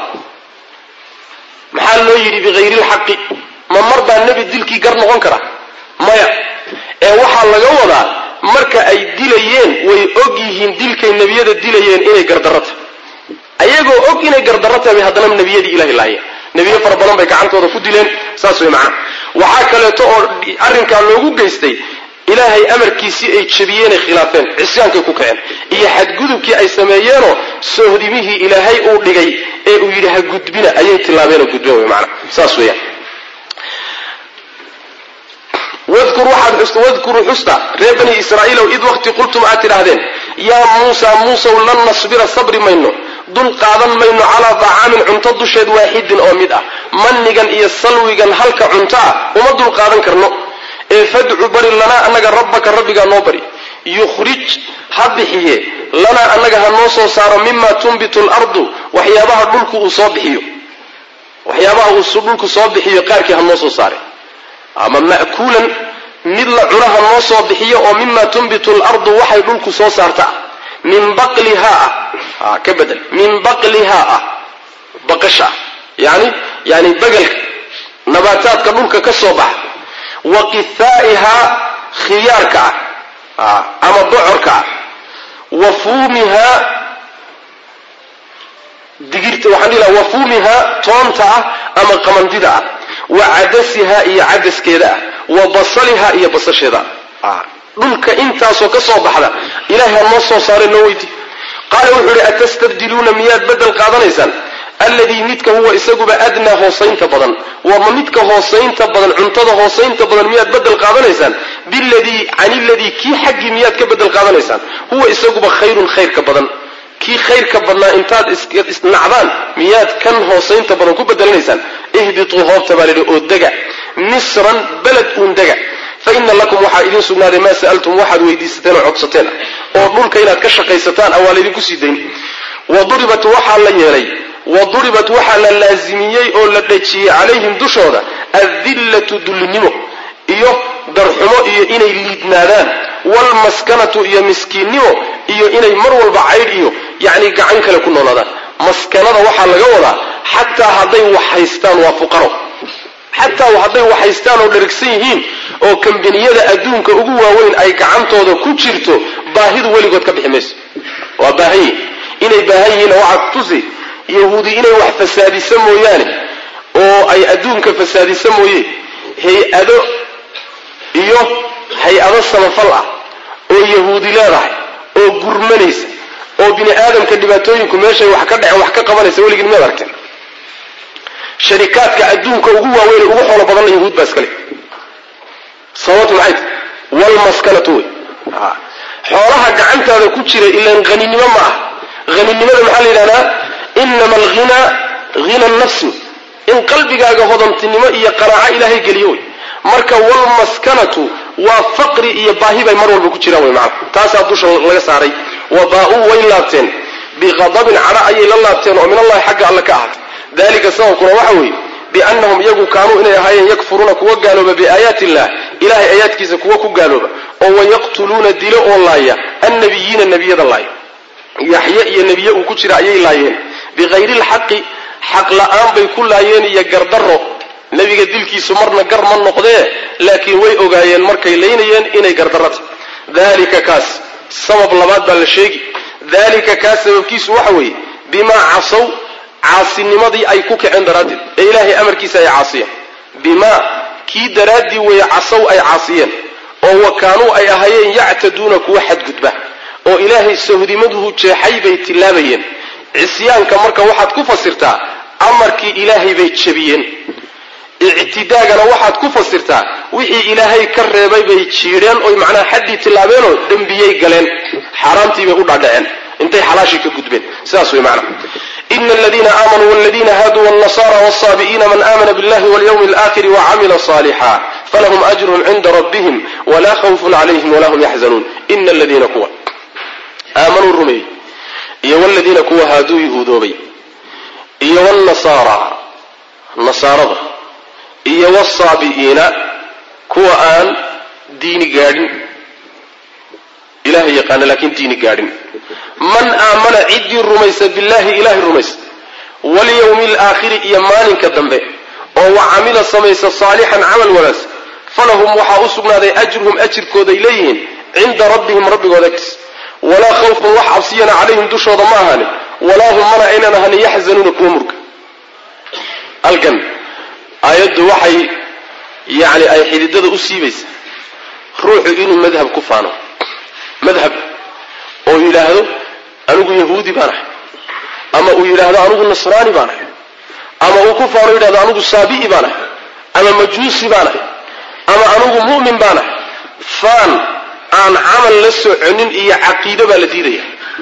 maxaa loo yidhi bikayri lxaqi ma mar baa nebi dilkii gar noqon kara maya ee waxaa laga wadaa marka ay dilayeen way og yihiin dilkay nebiyada dilayeen inay gardarro tahay ayagoo og inay gardarro tahay bay haddana nebiyadii ilahay laayeen nebiyo fara badan bay gacantooda ku dileen saas way macana waxaa kaleeto oo arrinkaa loogu geystay ilaahay amarkiisii ay jabiyeenay khilaafeen cisyaankay ku kaceen iyo xadgudubkii ay sameeyeenoo soohdimihii ilaahay uu dhigay ee uu yidhi ha gudbina ayay tilaabeenoo gudbeen wy maana saas weeyaan wadkur waxaad xusta wadkuruu xusta reer bani israa'iilow id waqti qultum aad tidhaahdeen yaa muusa muusow lan nasbira sabri mayno dul qaadan mayno calaa dacaamin cunto dusheed waaxidin oo mid ah mannigan iyo salwigan halka cunto ah uma dul qaadan karno ee fadcu bari lanaa annaga rabbaka rabbigaa noo bari yukhrij ha bixiye lanaa annaga ha noo soo saaro mima tunbitu lardu waxyaabaha dhulku uu soo bixiyo waxyaabaha uu dhulku soo bixiyo qaarkii ha noo soo saare ama ma'kuulan mid la cunaha noo soo bixiyo oo mima tunbitu lardu waxay dhulku soo saarta ah min baqlihaa ah ka bedel min baqlihaa ah baqasha yani yani begelka nabaataadka dhulka ka soo baxa wa qithaa'ihaa khiyaarka ah ama bocorka ah wa fuumihaa digirta waxaan dhihi laha wa fuumihaa toonta ah ama qamandida ah wa cadasihaa iyo cadaskeeda ah wa basalihaa iyo basasheeda ah dhulka intaasoo ka soo baxda ilahay ha noo soo saare noo weyti qaala wuxuu ihi atastabdiluuna miyaad bedel qaadanaysaan alladii midka huwa isaguba adnaa hoosaynta badan wama midka hoosaynta badan cuntada hoosaynta badan miyaad bedel qaadanaysaan biladii can iladii kii xaggii miyaad ka bedel qaadanaysaan huwa isaguba khayrun khayrka badan kii khayrka badnaa intaad isnacdaan miyaad kan hoosaynta badan ku bedelanaysaan ihbituu hoobta baa lidhi oo dega misran beled uun dega fa ina lakum waxaa idiin sugnaaday maa sa'altum waxaad weydiisateen oo codsateen oo dhulka inaad ka shaqaysataan a waa laydinku sii dayn wa duribat waxaa la yeelay wa duribat waxaa la laasimiyey oo la dhejiyey calayhim dushooda adillatu dullinimo iyo darxumo iyo inay liidnaadaan waalmaskanatu iyo miskiinnimo iyo inay mar walba caydh iyo yacni gacan kale ku noolaadaan maskanada waxaa laga wadaa xataa hadday wax haystaan waa fuqaro xataa hadday wax haystaan oo dharigsan yihiin oo kambaniyada adduunka ugu waaweyn ay gacantooda ku jirto baahidu weligood ka bixi mayso waa baahan yihin inay baahan yihiinna waxaad tusi yahuudi inay wax fasaadisa mooyaane oo ay adduunka fasaadisa mooye hay-ado iyo hay-ado samafal ah oo yahuudi leedahay oo gurmanaysa oo bini aadamka dhibaatooyinku meeshay wax ka dhaceen wax ka qabanaysa weligiin miyaad aragteen sharikaadka adduunka ugu waaweyn ugu xoolo badanna yahuud baa iskale sababtu maxay tahy walmaskanatu wey xoolaha gacantaada ku jira ilaan haninimo ma ah haninimada maxaa la yidhahdaa inama alghinaa hina nafsi in qalbigaaga hodantinimo iyo qanaaco ilaahay geliyo wey marka walmaskanatu waa faqri iyo baahi bay mar walba ku jiraan wey macana taasaa dusha laga saaray wa baa-uu way laabteen biqadabin cadha ayay la laabteen oo min allahi xagga alle ka ahaatay dalika sababkuna waxa weeye biannahum iyagu kaanuu inay ahaayeen yakfuruuna kuwa gaalooba biaayaati illah ilahay aayaadkiisa kuwa ku gaalooba oo wayaqtuluuna dilo oo laaya annabiyiina nebiyada laaya yaxye iyo nebiye uu ku jira ayay laayeen bikayri lxaqi xaq la-aan bay ku laayeen iyo gardaro nebiga dilkiisu marna gar ma noqdee laakiin way ogaayeen markay laynayeen inay gardarata dalika kaas sabab labaad baa la sheegi dalika kaas sababkiisu waxa weeye bimaa casow caasinimadii ay ku kaceen daraaddeed ee ilaahay amarkiisa ay caasiyeen bimaa kii daraaddii weeye casow ay caasiyeen oo wa kaanuu ay ahaayeen yactaduuna kuwa xadgudba oo ilaahay sahdimaduhu jeexay bay tilaabayeen cisyaanka marka waxaad ku fasirtaa amarkii ilaahay bay jebiyeen ictidaagana waxaad ku fasirtaa wixii ilaahay ka reebay bay jiidheen oy macnaha xaddii tillaabeenoo dembiyey galeen xaaraamtii bay u dhaadhaceen intay xalaashii ka gudbeen sidaas wey macnaha ina aladiina aamanuu waladiina haaduu walnasara walsaabi'iina man aamana billahi walyawmi alaakhiri wacamila saalixa falahum ajrun cinda rabbihim walaa khawfun calayhim walaa hum yaxzanuun ina aladiina kuwa aamanuu rumeeyey iyo waladiina kuwa haaduu yahuudoobay iyo wlnasaara nasaarada iyo wsaabi'iina kuwa aan diini gaadhin ilahay yaqaana laakiin diini gaadhin man aamana ciddii rumaysa billahi ilahay rumaysa walyawmi alaakhiri iyo maalinka dambe oo wa camila samaysa saalixan camal wanaagsan falahum waxaa u sugnaaday ajruhum ajirkooday leeyihiin cinda rabbihim rabbigooda agtiis walaa khawfun wax cabsiyana calayhim dushooda ma ahaanin walaa hum mana aynan ahanin yaxzanuuna kuwa murga halkan aayaddu waxay yacni ay xididada u siibaysaa ruuxu inuu madhab ku faano madhab oo yidhaahdo anigu yahuudi baan ahay ama uu yidhaahdo anigu nasraani baan ahay ama uu ku faano yidhahdo anigu saabi'i baan ahay ama majuusi baan ahay ama anigu mu'min baan ahay faan aan camal la soconin iyo caqiido baa la diidaya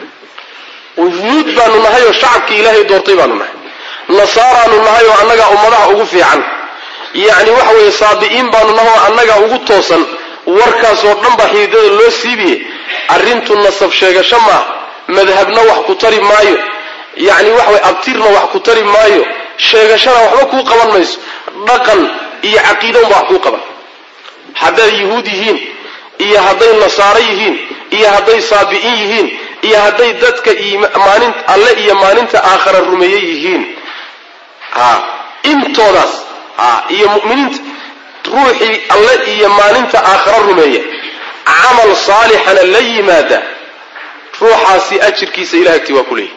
yuhuud baanu nahay oo shacabkii ilaahay doortay baanu nahay nasaaraanu nahay oo annagaa ummadaha ugu fiican yacni waxa weeye saabi'iin baanu nahay oo annagaa ugu toosan warkaasoo dhan baa xididada loo siibiye arrintu nasab sheegasho maaha madhabna wax ku tari maayo yacni waxa weye abtirna wax ku tari maayo sheegashana waxba kuu qaban mayso dhaqan iyo caqiidounba wax kuu qaban hadday yuhuud yihiin iyo hadday nasaaro yihiin iyo hadday saabi'iin yihiin iyo hadday dadka maalin alle iyo maalinta aakhara rumeeye yihiin a intoodaas a iyo mu'miniinta ruuxii alle iyo maalinta aakhara rumeeya camal saalixana la yimaada ruuxaasi ajirkiisa ilah agtii waa ku leeyahy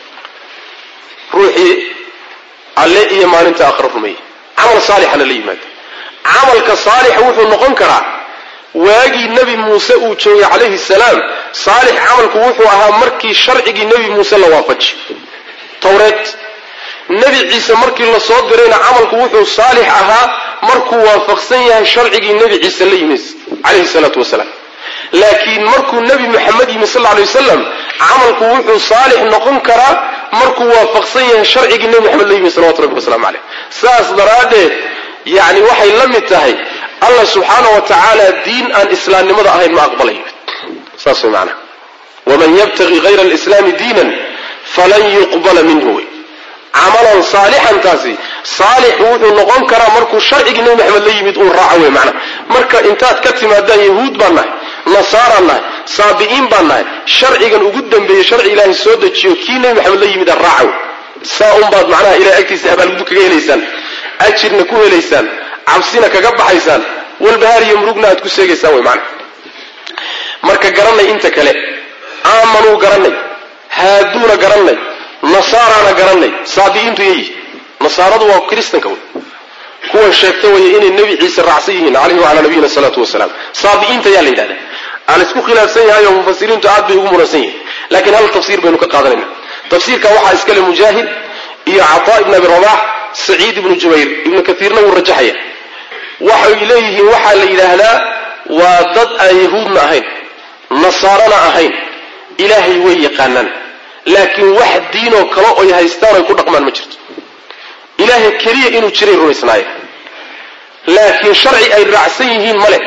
ruuxii alle iyo maalinta aakhara rumeeya camal saalixana la yimaada camalka saalixa wuxuu noqon karaa waagii nebi muuse uu joogay calayhi salaam saalix camalku wuxuu ahaa markii sharcigii nebi muuse la waafaji towreed nebi ciise markii la soo dirayna camalku wuxuu saalix ahaa markuu waafaqsan yahay sharcigii nebi ciise la yimid calayhi salaatu wasalaam laakiin markuu nebi moxamed yimid sal alay wasalam camalku wuxuu saalix noqon karaa markuu waafaqsan yahay sharcigii nebi moxamed la yimid salawatu rabbi waslamu caleyh saas daraaddeed yacni waxay la mid tahay allah subxaana wa tacaala diin aan islaamnimada ahayn ma aqbalayo saas way macnaha waman yabtagi hayra alislaami diinan falan yuqbala minhu wey camalan saalixantaasi saalix wuxuu noqon karaa markuu sharcigii nebi maxamed la yimid uu raaco wey macna marka intaad ka timaadaan yahuud baan nahay nasaaraan nahay saabi'iin baan nahay sharcigan ugu dambeeyey sharci ilaahay soo dejiyo kii nebi maxamed la yimid a raaca wey saa unbaad macnaha ilahay agtiisa abaalgudu kaga helaysaan ajirna ku helaysaan cabsina kaga baxaysaan walbahaar iyo murugna aad ku seegaysaan wey macna marka garanay inta kale aamanuu garanay haaduuna garanay nasaarana garanay saabi'iintu yayi nasaaradu waa kristanka wey kuwan sheegta waya inay nebi ciise raacsan yihiin calayhi wacalaa nabiyina salaatu wasalaam saabi'iinta yaa la yidhahda aan isku khilaafsan yahay oo mufasiriintu aad bay ugu muransan yihiin laakiin hal tafsiir baynu ka qaadanayna tafsiirka waxaa iskale mujaahid iyo cataa ibn abi rabax saciid ibnu jubayr ibnu kaiirna wuu rajaxaya waxay leeyihiin waxaa la yidhaahdaa waa dad aan yahuudna ahayn nasaarana ahayn ilaahay way yaqaanaan laakiin wax diinoo kale oy haystaan oy ku dhaqmaan ma jirto ilaahay keliya inuu jiray rumaysnaayeen laakiin sharci ay raacsan yihiin male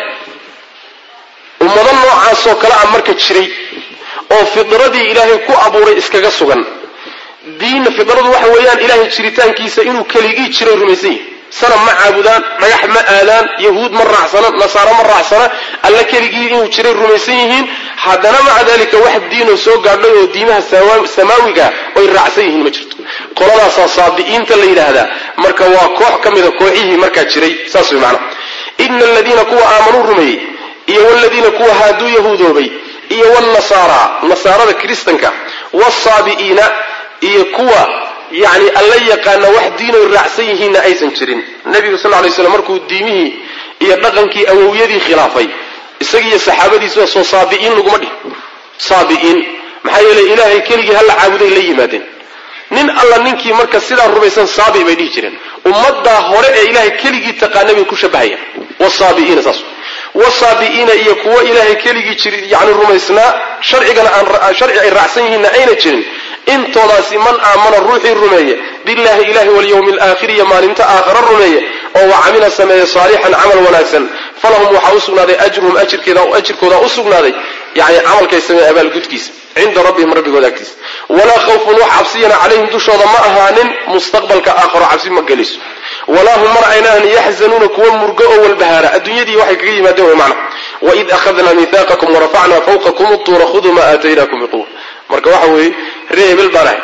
ummado noocaasoo kale a marka jiray oo fidradii ilaahay ku abuuray iskaga sugan diinna fidradu waxa weeyaan ilaahay jiritaankiisa inuu keligii jiray rumaysan yihin sanam ma caabudaan dhagax ma aadaan yahuud ma raacsana nasaaro ma raacsana alla keligii inuu jiray rumaysan yihiin haddana maca dalika wax diinoo soo gaadhay oo diimaha samaawiga oy raacsan yihiin ma jirto qoladaasaa saabi'iinta la yidhaahdaa marka waa koox ka mida kooxihii markaa jiray saas way macana ina aladiina kuwa aamanuu rumeeyey iyo waladiina kuwa haaduu yahuudoobay iyo wnasaara nasaarada kiristanka wsaabi'iina iyo kuwa yani alla yaqaana wax diinoy raacsan yihiinna aysan jirin nebigu sal lay slam markuu diimihii iyo dhaqankii awowyadii khilaafay isagiiyo saxaabadiisuba soo saabi'iin laguma dhihin saabi'iin maxaa yeeley ilaahay keligii halla caabuday la yimaadeen nin alla ninkii marka sidaa rumaysan saabi bay dhihi jireen ummaddaa hore ee ilaahay keligii taqaana bay ku shabahayaan wsaabi'iina saas wasaabi'iina iyo kuwo ilaahay keligii jir yani rumaysnaa sharcigana aan sharci ay raacsan yihiinna ayna jirin intoodaasi man aamana ruuxii rumeeye billahi ilahi walyawmi alaakhiri iyo maalinta aakhara rumeeye oo wa camila sameeye saalixan camal wanaagsan falahum waxaa u sugnaaday ajruhum ajirkooda u sugnaaday yani camalkay sameeye abaalgudkiisa cinda rabbihim rabbigooda agtiisa walaa khawfun wax cabsiyana calayhim dushooda ma ahaanin mustaqbalka aakharo cabsi ma geliso walaa hum mar aynaan yaxzanuuna kuwa murgo oo walbahaara adduunyadii waxay kaga yimaadeen way macna waid akhadnaa mihaaqakum warafacnaa fawqakum utuura khuduu ma aataynaakum biquwa marka waxa weeye ree hebel baan ahay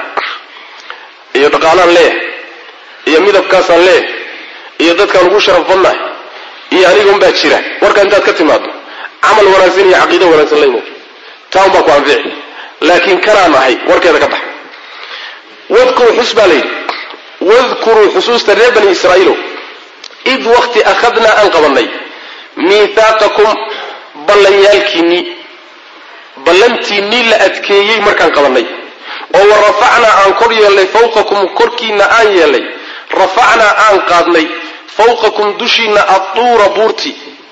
iyo dhaqaalaan leeyahay iyo midabkaasaan leeyahay iyo dadkaan ugu sharaf badnahay iyo anigan baa jira warka intaad ka timaado camal wanaagsan iyo caqiido wanaagsan la imood taan baa ku anfici laakiin kanaan ahay warkeeda ka bax wadkuru xus baa layidhi wadkuruu xusuusta reer bani israa'iilow id wakti akhadnaa aan qabannay miihaaqakum ballanyaalkiinnii ballantiinnii la adkeeyey markaan qabannay oo wa rafacnaa aan kor yeelnay fawqakum korkiinna aan yeelnay rafacnaa aan qaadnay fawqakum dushiinna adduura buurti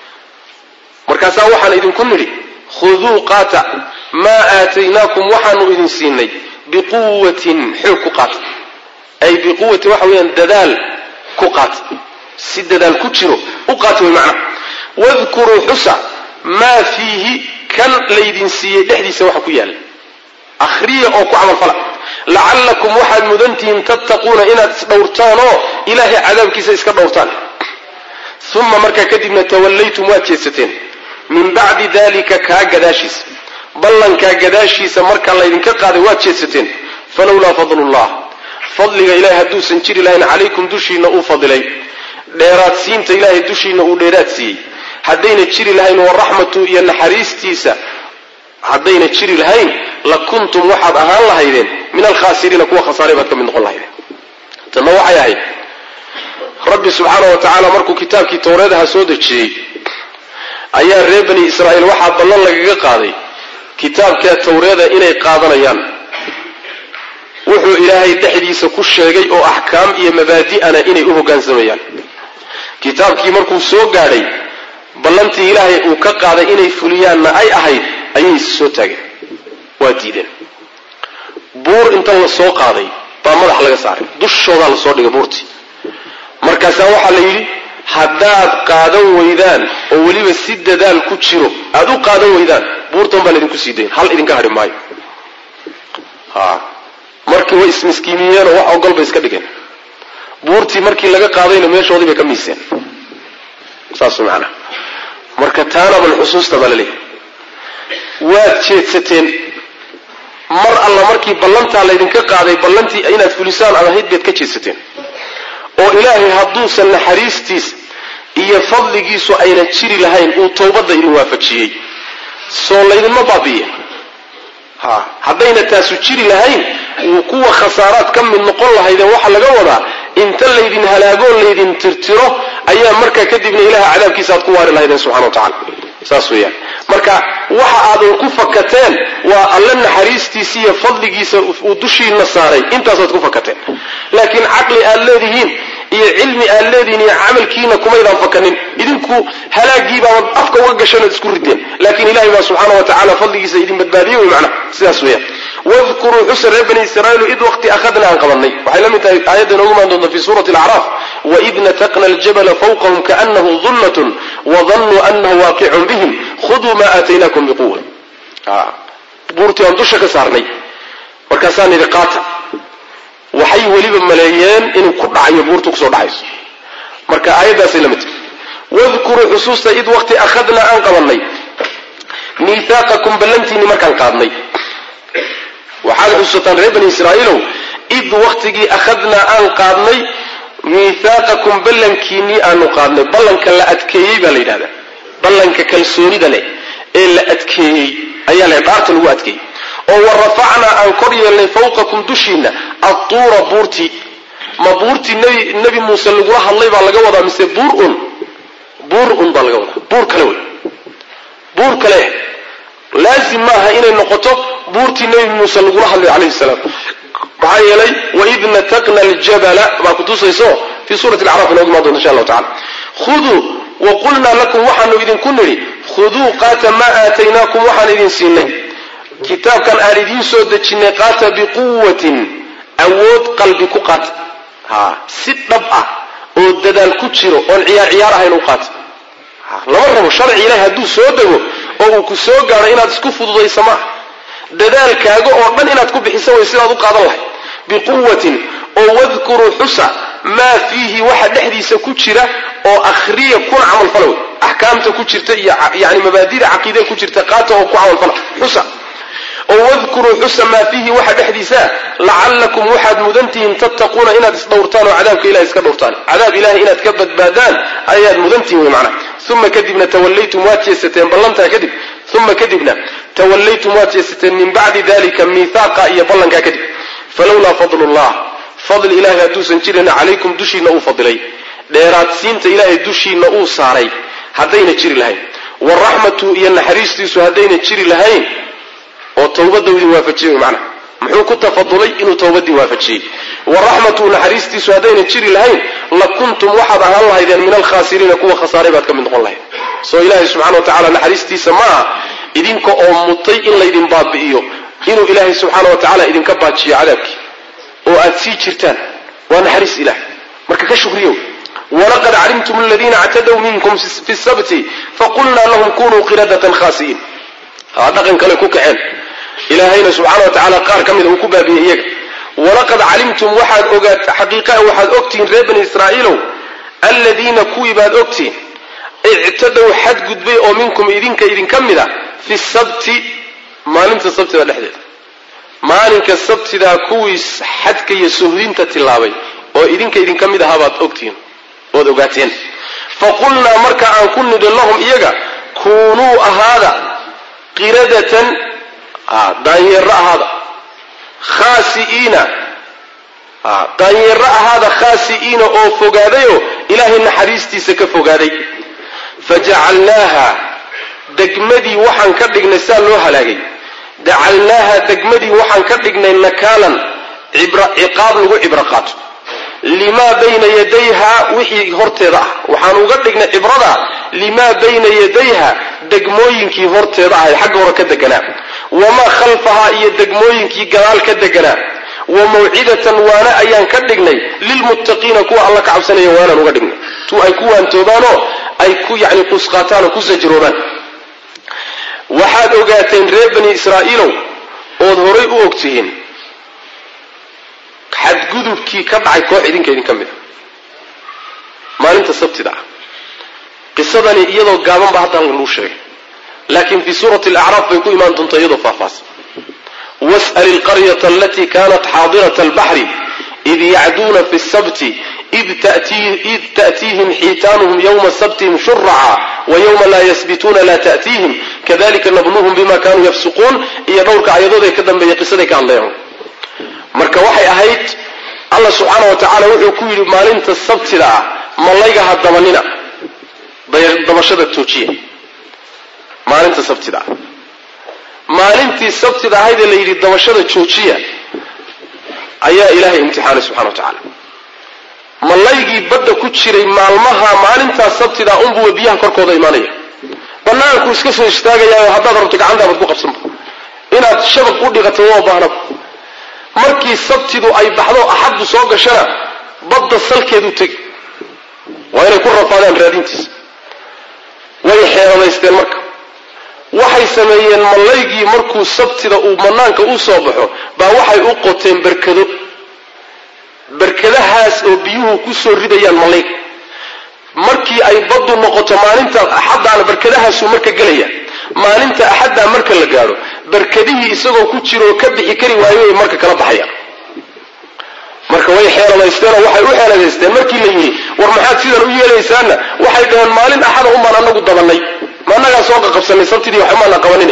markaasaa waxaan idinku nidhi khuduu qaata maa aataynaakum waxaanu idin siinay biquwatin xoog ku qaata ay biquwatin waxa weeyaan dadaal ku qaata si dadaal ku jiro u qaata way macnaha wadkuruu xusa maa fiihi kan laydin siiyey dhexdiisa waxa ku yaala akhriya oo ku camalfala lacallakum waxaad mudantihiin tattaquuna inaad isdhowrtaan oo ilaahay cadaabkiisa iska dhowrtaan uma markaa kadibna tawallaytum waad jeedsateen min bacdi dalika kaa gadaashiisa ballankaa gadaashiisa markaa laydinka qaaday waad jeedsateen falowlaa fadlullah fadliga ilahay hadduusan jiri lahayn calaykum dushiinna uu fadilay dheeraadsiinta ilaahay dushiinna uu dheeraad siiyey haddayna jiri lahayn waraxmatu iyo naxariistiisa haddayna jiri lahayn la kuntum waxaad ahaan lahaydeen min alkhaasiriina kuwa khasaaray baad ka mid noqon lahaydeen tanna waxay ahayd rabbi subxaana wa tacaala markuu kitaabkii towreedaha soo dejiyey ayaa reer bani israa'iil waxaa ballan lagaga qaaday kitaabkaa towreeda inay qaadanayaan wuxuu ilaahay dhexdiisa ku sheegay oo axkaam iyo mabaadi'ana inay u hoggaansamayaan kitaabkii markuu soo gaadhay ballantii ilaahay uu ka qaaday inay fuliyaanna ay ahayd ayay soo taageen waa diideen buur inta la soo qaaday baa madax laga saaray dushoodaa lasoo dhigay buurtii markaasaa waxaa la yidhi haddaad qaadan weydaan oo weliba si dadaal ku jiro aada u qaadan weydaan buurtan baa laydinku sii dayn hal idinka hadhi maayo markii way ismiskiimiyeenoo wax ogol bay iska dhigeen buurtii markii laga qaadayna meeshoodii bay ka miiseen saas macnaha marka taana bal xusuusta baa laleeyahy waad jeedsateen mar alla markii ballantaa laydinka qaaday ballantii inaad fulisaan aad ahayd baad ka jeedsateen oo ilaahay hadduusan naxariistiis iyo fadligiisu ayna jiri lahayn uu towbadda idin waafajiyey soo laydinma baabi'iye ha haddayna taasu jiri lahayn kuwa khasaaraad ka mid noqon lahaydeen waxaa laga wadaa inta laydin halaagoo laydin tirtiro ayaa markaa kadibna ilaha cadaabkiisa aad ku waari lahaydeen subxana wa tacala saas weeyaan marka waxa aadan ku fakateen waa alle naxariistiisa iyo fadligiisa uu dushiina saaray intaasaad ku fakateen laakiin caqli aad leedihiin iyo cilmi aad leedihiin iyo camalkiina kumaydaan fakanin idinku halaagiibaaad afka uga gashanood isku rideen laakiin ilahay baa subxaana wa tacala fadligiisa idin badbaadiyey wey macnaha sidaas weeyaan wadkuruu xusa reer bani israaiilu id waqti akhadna aan qabanay waxay la mid tahay aayadda inoogu maan doonta fi suurati alacraaf waid nataqna aljabala fawqahum kaanahu dullatun wadannuu anahu waaqicun bihim khuduu ma aataynakum biquwa buurtii aan dusha ka saarnay markaasaan idhi qaata waxay weliba maleeyeen inuu ku dhacayo buurtu kusoo dhacayso marka aayaddaasay la mid tahay wadkuruu xusuusta id waqti akhadna aan qabanay miihaaqakum ballantiinni markaan qaadnay waxaad xusuusataan reer bani israa'iilow id waktigii akhadnaa aan qaadnay miihaaqakum ballankiinnii aanu qaadnay ballanka la adkeeyey baa la yidhahdaa ballanka kalsoonida leh ee la adkeeyey ayaa la dhaarta lagu adkeeyey oo wa rafacnaa aan kor yeelnay fawqakum dushiinna adtuura buurtii ma buurtii nbi nebi muuse lagula hadlay baa laga wadaa mise buur un buur un baa laga wadaa buur kale wey buur kale laazim maaha inay noqoto buurtii nebi muuse lagula hadlay calayhi salaam maxaa yeelay waid nataqna aljabala baa kutusayso fii suurati alacraaf inoogu imaan doonta insha allahu tacala khuduu wa qulnaa lakum waxaanu idinku nidhi khuduu qaata maa aataynaakum waxaan idin siinay kitaabkan aan idiin soo dejinnay qaata biquwatin awood qalbi ku qaata ha si dhab ah oo dadaal ku jiro oon ciyaar ciyaar ahayn u qaata lama rabo sharci ilahi hadduu soo dego oo uu ku soo gaadho inaad isku fududaysa ma ah dadaalkaaga oo dhan inaad ku bixiso way sidaad u qaadan lahay biquwatin oo wadkuruu xusa maa fiihi waxa dhexdiisa ku jira oo akhriya kuna camalfala wey axkaamta ku jirta iyo yani mabaadida caqiidada ku jirta qaata oo ku camalfala xusa oo wadkuruu xusa maa fiihi waxa dhexdiisaa lacallakum waxaad mudantihiin tattaquuna inaad isdhowrtaan oo cadaabka ilahay iska dhowrtaan cadaab ilahay inaad ka badbaadaan ayaad mudantihiin wey macnaha uma kadibna tawallaytum waad jeesateen ballantaa kadib uma kadibna tawallaytum waad jeesateen min bacdi dalika miihaaqa iyo ballankaa kadib falowlaa fadlullah fadli ilahay hadduusan jirin calaykum dushiina uu fadilay dheeraadsiinta ilaahay dushiina uu saaray haddayna jiri lahayn waraxmatu iyo naxariistiisu haddayna jiri lahayn oo towbadda idin waafajiyey wy macnaha muxuu ku tafadulay inuu towbaddii waafajiyey waraxmatu naxariistiisu haddayna jiri lahayn la kuntum waxaad ahaan lahaydeen min alkhaasiriina kuwa khasaaray baad ka mid noqon lahayd soo ilaahay subxana wa tacala naxariistiisa ma aha idinka oo mutay in laydin baabi'iyo inuu ilaahay subxaana wa tacala idinka baajiyo cadaabkii oo aad sii jirtaan waa naxariis ilaah marka ka shukriyow walaqad calimtum aladiina actadaw minkum fi sabti faqulnaa lahum kunuu qiradatan khaasi'iin haa dhaqan kale ku kaceen ilaahayna subxaana wa tacaala qaar ka mida uu ku baabiyey iyaga walaqad calimtum waxaad ogaat xaqiiqaa waxaad ogtihiin reer bani israa'iilow aladiina kuwii baad ogtihiin ictadow xadgudbay oo minkum idinka idinka mid a fi sabti maalinta sabtida dhexdeeda maalinka sabtidaa kuwii xadka iyo suhdinta tillaabay oo idinka idinka mid ahaa baad ogtihiin ood ogaateen faqulnaa marka aan ku nidhi lahum iyaga kuunuu ahaada qiradatan daanyeero ahaada khaasi'iina daanyeero ahaada khaasi'iina oo fogaadayoo ilaahay naxariistiisa ka fogaaday fajacalnaaha degmadii waxaan ka dhignay saa loo halaagay jacalnaaha degmadii waxaan ka dhignay nakaalan ciqaab lagu cibro qaato limaa bayna yadayha wixii horteeda ah waxaan uga dhignay cibrada limaa bayna yadayha degmooyinkii horteeda ahay xagga hore ka deganaa wamaa khalfahaa iyo degmooyinkii gadaal ka deganaa wa mawcidatan waana ayaan ka dhignay lilmuttaqiina kuwa alla ka cabsanaya waanaan uga dhignay tu ay ku waantoobaanoo ay ku yani qusqaataan oo ku sajroobaan waxaad ogaateen reer bani israa'iilow ood horay u ogtihiin xadgudubkii ka dhacay koox idinka idinka mid a maalinta sabtida ah qisadani iyadoo gaaban ba hadda halkan lagu sheegay laakiin fii suurati alacraaf bay ku imaan doontaa iyadoo faahfaahsan was'al ilqaryata alatii kanat xaadirata albaxri id yacduuna fi sabti id ta'tiihim xiitaanuhum yowma sabtihim shuraca wa yowma laa yasbituuna laa ta'tiihim kadalika nabluhum bima kanuu yafsuquun iyo dhowrka ayadood ee ka dambeeya qisaday ka hadlayaan marka waxay ahayd allah subxaana wa tacaala wuxuu ku yidhi maalinta sabtida ah malayga ha dabanina dabashada toojiya maalinta sabtida ah maalintii sabtida ahaydee la yidhi dabashada joojiya ayaa ilaahay imtixaanay subxana wa tacaala malaygii badda ku jiray maalmaha maalintaa sabtida unbuwa biyaha korkooda imaanaya banaanku iska soo istaagayaayo haddaad rabto gacantaabad ku qabsanba inaad shabaq u dhiqato waa baahnaba markii sabtidu ay baxdo axaddu soo gashana badda salkeedu tegi waa inay ku rafaadaan raadintiisa way xeeladaysteen marka waxay sameeyeen mallaygii markuu sabtida uu banaanka u soo baxo baa waxay u qoteen berkado berkadahaas oo biyuhu ku soo ridayaan mallayga markii ay baddu noqoto maalinta axaddaana berkadahaasuu marka gelaya maalinta axaddaa marka la gaadho berkadihii isagoo ku jiro oo ka bixi kari waayo ay marka kala baxayaan marka way xeeladaysteenoo waxay u xeeladaysteen markii la yidhi war maxaad sidan u yeelaysaana waxay dhaheen maalin axada unbaan anagu dabannay ma annagaa soo qaqabsanay sabtidii waxumaana qabanin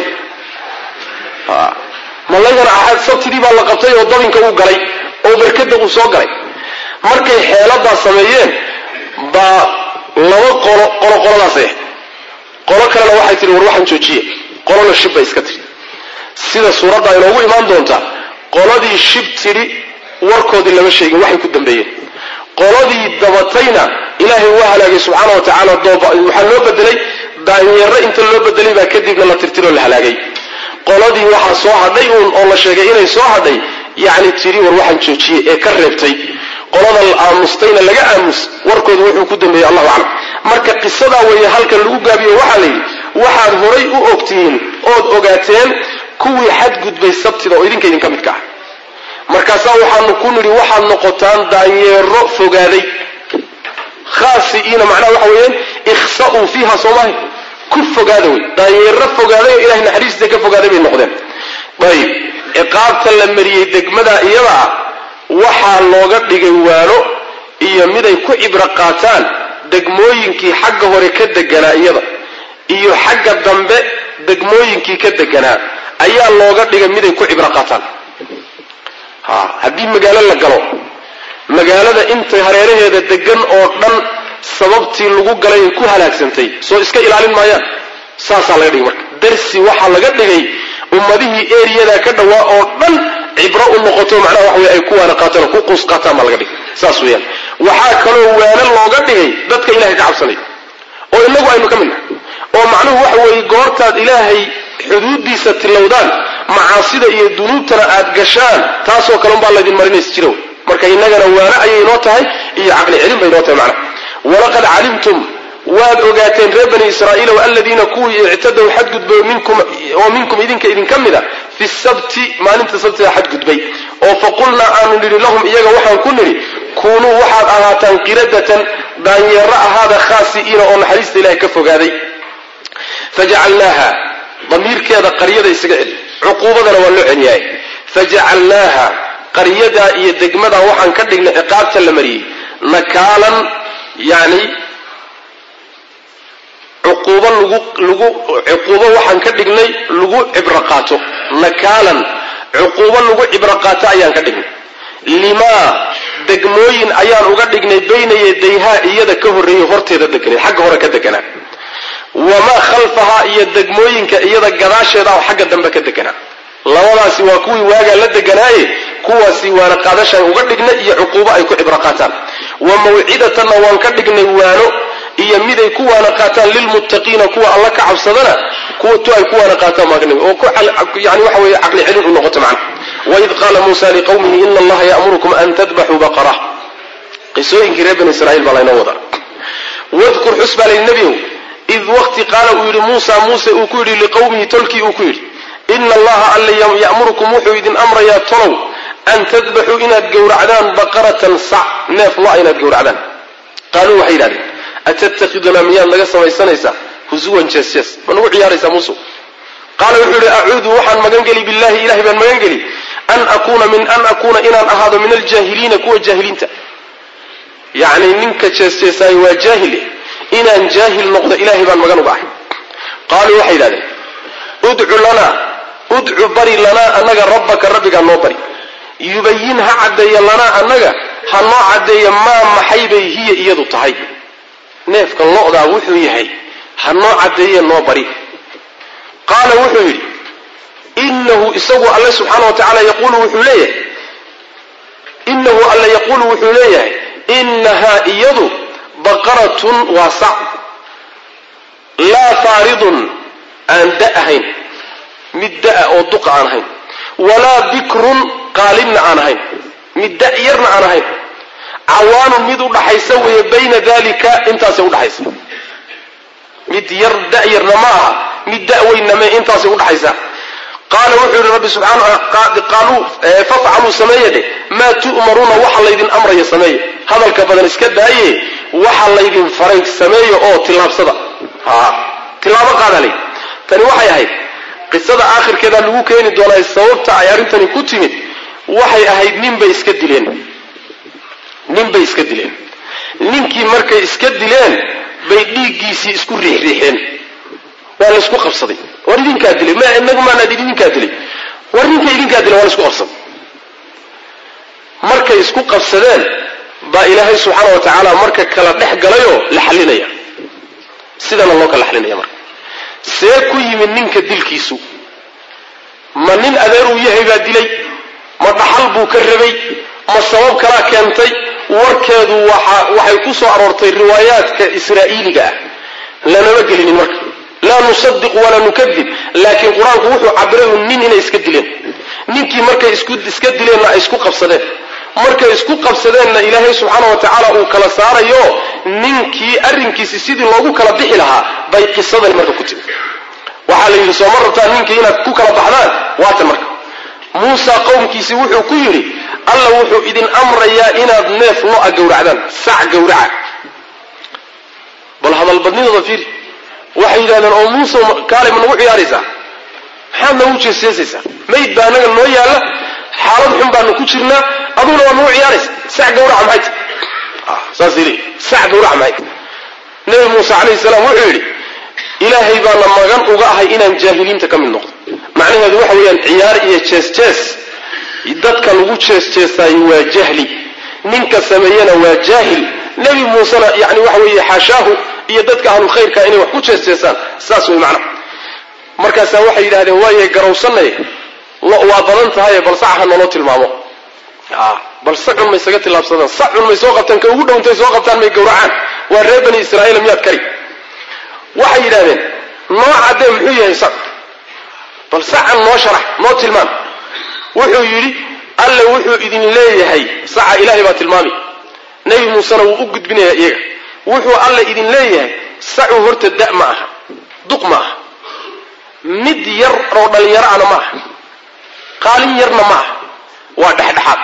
malaygana axad sabtidii baa la qabtay oo dabinka uu galay oo berkada uu soo galay markay xeeladaa sameeyeen baa laba qolo qolo qoladaas ah qolo kalena waxay tihi war waxaan joojiye qolona shib bay iska tihi sida suuradda inoogu imaan doontaa qoladii shib tidhi warkoodii lama sheegin waxay ku dambeeyeen qoladii dabatayna ilaahay waa halaagay subxaana wa tacaala waxaa loo bedelay daanyeero inta loo bedelay baa kadibna la tirtiroo la halaagay qoladii waxaa soo hadhay uun oo la sheegay inay soo hadhay yacni tidhi war waxaan joojiyey ee ka reebtay qolada la aamustayna laga aamus warkooda wuxuu ku dambeeyey allahu aclam marka qisadaa weeye halkan lagu gaabiyo waxaa la yidhi waxaad horay u ogtihiin ood ogaateen kuwii xadgudbay sabtida oo idinka idinka midka ah markaasaa waxaanu ku nidhi waxaad noqotaan daanyeero fogaaday khaasi'iina macnaha waxa weeyaan ikhsa'uu fiiha soomahi ku fogaada wey daanyeero fogaaday oo ilahay naxariistiisa ka fogaaday bay noqdeen ayib ciqaabta la mariyey degmada iyada ah waxaa looga dhigay waano iyo miday ku cibro qaataan degmooyinkii xagga hore ka deganaa iyada iyo xagga dambe degmooyinkii ka deganaa ayaa looga dhigay miday ku cibro qaataan ha haddii magaalo la galo magaalada inta hareeraheeda degan oo dhan sababtii lagu galay ay ku halaagsantay soo iska ilaalin maayaan saasaa laga dhigay marka darsi waxaa laga dhigay ummadihii eriyada ka dhawaa oo dhan cibro u noqoto macnaha waxa wey ay ku waana qaataan oo ku quus qaataan baa laga dhigay saas weeyaan waxaa kaloo waano looga dhigay dadka ilahay ka cabsanaya oo inagu aynu ka mid nahay oo macnuhu waxa weeye goortaad ilaahay xuduuddiisa tilowdaan macaasida iyo dunuubtana aad gashaan taasoo kale unbaa laydin marinaysa jira wey marka innagana waano ayay inoo tahay iyo caqli celin bay inoo tahay macnaha walaqad calimtum waad ogaateen reer bani israa'iilow aladiina kuwii ictadow xadgudbay oo minkum idinka idinka mid a fi sabti maalinta sabtida xadgudbay oo faqulnaa aanu nidhi lahum iyaga waxaan ku nidhi kuunuu waxaad ahaataan qiradatan daanyeero ahaada khaasi'iina oo naxariista ilahay ka fogaaday fajacalnaaha damiirkeeda qaryada isaga celi cuquubadana waa loo celiyaay fajacalnaaha qaryadaa iyo degmadaa waxaan ka dhignay ciqaabta la mariyey nakaalan yani cuquubo lagu lagu cuquubo waxaan ka dhignay lagu cibro qaato nakaalan cuquubo lagu cibro qaato ayaan ka dhignay limaa degmooyin ayaan uga dhignay bayna yadayhaa iyada ka horreeyay horteeda deganay xagga hore ka deganaa wamaa khalfahaa iyo degmooyinka iyada gadaasheeda oo xagga dambe ka deganaa labadaasi waa kuwii waagaa la deganaaye kuwaasi waana qaadashaan uga dhignay iyo cuquubo ay ku cibro qaataan wa mawcidatanna waan ka dhignay waano iyo miday ku waana qaataan lilmuttaqiina kuwa alla ka cabsadana kuwa tu ay ku waana qaataan baan ka dhigay oo yani waxa weeye caqli celin u noqoto macna waid qaala muusa liqawmihi ina allaha ya'murukum an tadbaxuu baqara qisooyinkii reer bani israa'iil baa laynoo wadaa wadkur xus baa layidhi nebiyow id waqti qaala uu yidhi muusa muuse uu ku yidhi liqawmihi tolkii uu ku yidhi ina allaha alla ya'murukum wuxuu idin amrayaa tolow an tadbaxuu inaad gowracdaan baqaratan sac neef lo inaad gowracdaan qaaluu waxay yidhahdeen atattakhidunaa miyaad naga samaysanaysaa husuwan jees jees ma nagu ciyaaraysaa muuse qaala wuxuu yihi acuudu waxaan magan geli billahi ilahay baan magan geli an akuuna min an akuuna inaan ahaado min aljaahiliina kuwa jaahiliinta yacni ninka jeesjeesaayo waa jaahile inaan jaahil noqdo ilahay baan magan uga ahay qaaluu waxay yidhahdeen udcu lanaa udcu bari lanaa annaga rabbaka rabbigaa noo bari yubayin ha caddeeya lanaa annaga ha noo caddeeya maa maxay bay hiya iyadu tahay neefka lo'daa wuxuu yahay ha noo caddeeye noo bari qaala wuxuu yidhi inahu isagu alle subxaana wa tacaala yaquulu wuxuu leeyahay inahu alle yaquulu wuxuu leeyahay inahaa iyadu baqaratun waa sac laa faaridun aan da ahayn mid da'a oo duqa aan ahayn walaa bikrun qaalibna aan ahayn mid da' yarna aan ahayn cawaanun mid udhaxaysa weeye bayna dalika intaasay udhaxaysa mid yar da'yarna ma aha mid da'weynna me intaasay udhaxaysa qaala wuxuu yihi rabbi subxaanaqaaluu fafcaluu sameeye dheh maa tu'maruuna waxa laydin amraya sameeye hadalka badan iska daaye waxa laydin faray sameeye oo tilaabsada tilaabo qaadalay tani waxay ahayd qisada aakhirkeeda lagu keeni doonaa sababta ay arrintani ku timid waxay ahayd ninbay iska dileen ninbay iska dileen ninkii markay iska dileen bay dhiiggiisii isku riixriixeen waa laysku qabsaday war idinkaa dilay ma inagu maanaa idinkaa dilay war ninka idinkaa dilay waa laysku qabsaday markay isku qabsadeen baa ilaahay subxaana wa tacaala marka kala dhex galayoo la xalinaya sidana loo kala xalinaya marka see ku yimid ninka dilkiisu ma nin adeer uu yahay baa dilay ma dhaxal buu ka rabay ma sabab kalaa keentay warkeedu waxay ku soo aroortay riwaayaadka israa'iiliga ah lanama gelinin marka laa nusadiq walaa nukadib laakiin qur-aanku wuxuu cabiray nin inay iska dileen ninkii markay iska dileenna ay isku qabsadeen markay isku qabsadeenna ilaahay subxaana wa tacaala uu kala saarayo ninkii arrinkiisi sidii loogu kala bixi lahaa bay qisadani marka ku timi waxaa la yidhi sooma rabtaa ninkii inaad ku kala baxdaan waatan marka muusa qowmkiisi wuxuu ku yidhi alla wuxuu idin amrayaa inaad neef lo-a gowracdaan sac gowraca bal hadalbadnidooda fiiri waxay yidhahdeen oo muuse kaalay ma nagu ciyaaraysaa maxaad nagu jeesjeesaysaa mayd baa anaga noo yaalla xaalad xun baanu ku jirnaa aduguna waa nagu ciyaaraysa sac gawraca maxay ta saas yidhi sac gawraca maxay ta nebi muuse calayhi salaam wuxuu yidhi ilaahay baana magan uga ahay inaan jaahiliinta ka mid noqdo macnaheedu waxa weeyaan ciyaar iyo jees-jees dadka lagu jees-jeesaayo waa jahli ninka sameeyena waa jaahil nebi muusena yani waxa weeye xaashaahu iyo dadka ahlulkhayrka inay wax ku jees-jeesaan saas wey macnaha markaasaa waxay yidhahdeen waaye garawsanay waa badan tahaye bal sac ha naloo tilmaamo bal sacun may isaga tillaabsadaan sacun may soo qabtaan ka ugu dhowntay soo qabtaan may gowracaan waa reer bani israa'iil miyaad kari waxay yidhahdeen noo caddee muxuu yahay sac bal sacan noo sharax noo tilmaam wuxuu yidhi alle wuxuu idin leeyahay saca ilaahay baa tilmaami nebi muusena wuu u gudbinayaa iyaga wuxuu alle idin leeyahay sacu horta da' ma aha duq ma aha mid yar oo dhallinyaro ana ma aha qaalin yarna ma aha waa dhexdhexaad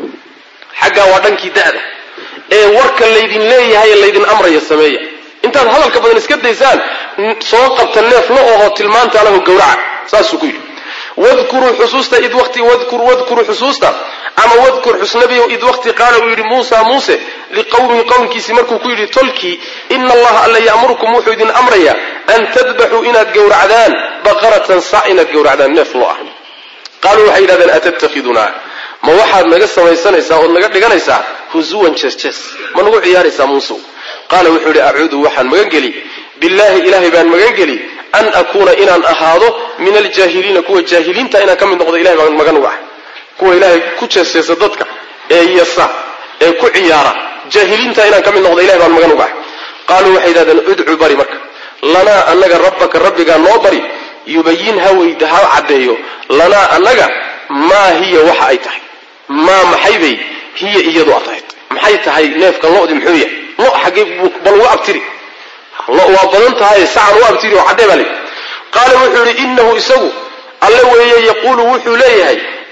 xaggaa waa dhankii da'da ee warka laydin leeyahay laydin amraya sameeya intaad hadalka badan iska daysaan soo qabta neef la oho tilmaanta lahu gowraca saasuu ku yidhi wadkuruu xusuusta id wati wadkur wadkuruu xusuusta ama wadkur xusnabiyow id waqti qaala uu yidhi muusa muuse liqowmihi qowmkiisii markuu ku yidhi tolkii ina allaha alla ya'murukum wuxuu idin amrayaa an tadbaxuu inaad gowracdaan baqaratan sac inaad gowracdaan neef lo ah qaaluu waxay yidhahdeen atattakhidunaa ma waxaad naga samaysanaysaa ood naga dhiganaysaa husuwan jees-jees ma nagu ciyaaraysaa muusow qaala wuxuu yidhi acuudu waxaan magangeli billaahi ilaahay baan magangeli an akuuna inaan ahaado min aljaahiliina kuwa jaahiliinta inaan ka mid noqdo ilahay baan magan uga ah kuwa ilaahay ku jeesjeesa dadka ee yasa ee ku ciyaara jaahiliinta inaan ka mid noqdo ilahay baan magan uga ah qaaluu waxay yidhahdeen udcu bari marka lanaa annaga rabbaka rabbigaa noo bari yubayin ha weyda ha caddeeyo lanaa annaga maa hiya waxa ay tahay maa maxay bay hiya iyadu a tahay maxay tahay neefka lodi muxuu yahay lo xaggee bal uga abtiri lo waa badan tahay sacan u abtiri oo caddee baa le qaala wuxuu yidhi inahu isagu alle weeye yaquulu wuxuu leeyahay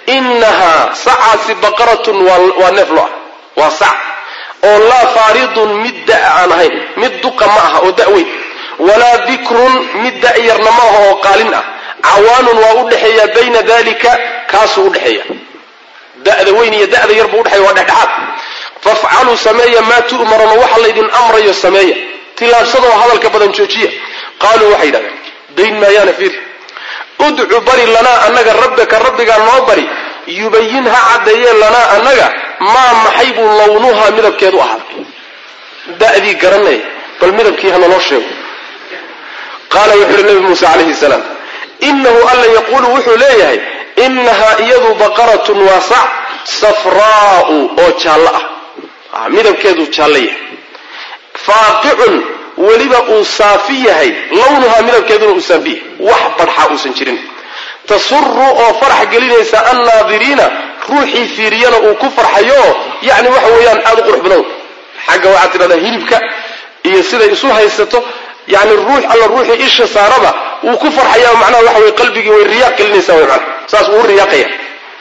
innahaa sacaasi baqaratun waa neef lo ah waa sac oo laa faaridun mid da' aan ahayn mid duqa ma aha oo da'weyn walaa bikrun mid da'yarna ma aha oo qaalin ah cawaanun waa u dhexeeya bayna dalika kaasuu udhexeeya da'da weyn iyo da'da yar buu udhexeeya waa dhexdhexaad fafcaluu sameeya maa tu'maruna waxa laydin amrayo sameeya tilaabsadoo hadalka badan joojiya qaaluu waxay yidhahdeen dayn maayaana fiir udcu bari lanaa annaga rabbaka rabbigaa noo bari yubayin ha caddeeye lanaa annaga maa maxay buu lawnuhaa midabkeedu ahaaday da'dii garanay bal midabkii ha naloo sheego qaala wuxuu uhi nabi muuse calayhi salaam inahu alla yaquulu wuxuu leeyahay inahaa iyadu baqaratun waa sac safraa'u oo jaallo ah midabkeedu jaallo yahay faaqicun weliba uu saafi yahay lawnuhaa midabkeeduna uu saafi yahay wax badxa uusan jirin tasuru oo farax gelinaysa annaadiriina ruuxii fiiriyana uu ku farxayo yacni waxa weeyaan aada u qurux badan xagga waxaad tidhahdaa hilibka iyo siday isu haysato yani ruux alla ruuxii isha saaraba wuu ku farxaya macnaha waxa weye qalbigii way riyaaq gelinaysaa way macnaha saas wuu riyaaqaya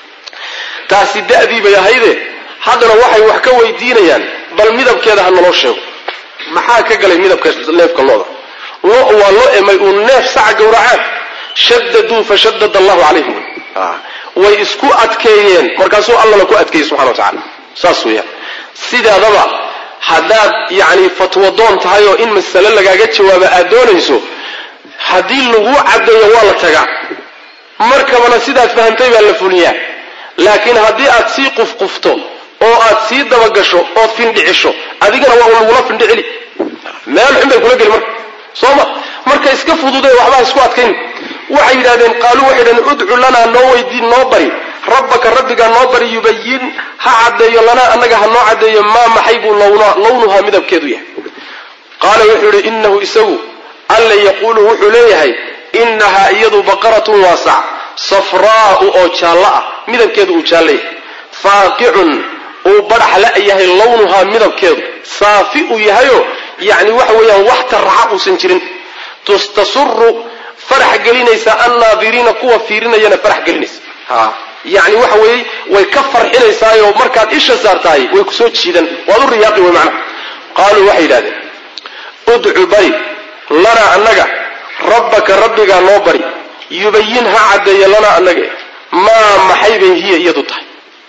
taasi da'dii bay ahayde haddana waxay wax ka weydiinayaan bal midabkeeda ha naloo sheego maxaa ka galay midabka neefka looda lo waa loo emay uu neef saca gowracaan shadaduu fashadad allahu calayhim way isku adkeeyeen markaasuu allana ku adkeeyey subxana wa tacala saas weeyaan sidaadaba haddaad yacni fatwadoon tahay oo in masale lagaaga jawaaba aad doonayso haddii lagu caddeeyo waa la tagaa markabana sidaad fahamtay baa la fuliyaa laakiin haddii aad sii qufqufto oo aad sii dabagasho ood findhicisho adigana waa lagula findhicili meel xun bay kula geli marka soo ma marka iska fududee waxbaa isku adkayn waxay yidhahdeen qaaluu waxay yidhahdeen udcu lanaa noo weydiin noo bari rabbaka rabbigaa noo bari yubayin ha caddeeyo lanaa annaga ha noo caddeeyo maa maxay buu lawnuhaa midabkeedu yahay qaala wuxuu yidhi inahu isagu alla yaquulu wuxuu leeyahay inahaa iyadu baqaratun waa sac safraa'u oo jaallo ah midabkeedu uu jaallo yahay faaqicun uu badhax la yahay lawnuhaa midabkeedu saafi uu yahayo yacni waxa weeyaan wax taraxa uusan jirin tasuru farax gelinaysa annaadiriina kuwa fiirinayana farax gelinaysa yani waxa weeye way ka farxinaysaayo markaad isha saartahay way kusoo jiidan waad u riyaaqi wey macnaha qaaluu waxay yidhahdeen udcu bari lanaa annaga rabbaka rabbigaa noo bari yubayin ha caddeeya lanaa annaga maa maxay bay hiya iyadu tahay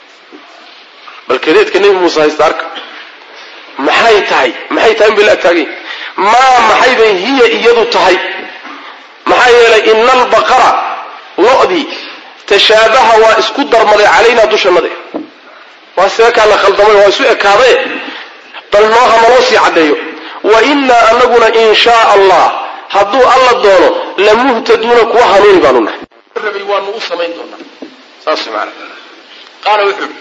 bal kadeedka nebi muuse haysta arka maxay tahay maxay tahay inbay la agtaagay maa maxay bay hiya iyadu tahay maxaa yeelay ina albaqara lo-dii tashaabaha waa isku darmaday calaynaa dushannade waa seekaa la khaldamay waa isu ekaadaye bal nooha naloo sii caddeeyo wa innaa anaguna in shaa allah hadduu alla doono lamuhtaduuna kuwa hanuuni baanu nahay rabay waanu u samayn doonaa saas maana qaala wuxuu ihi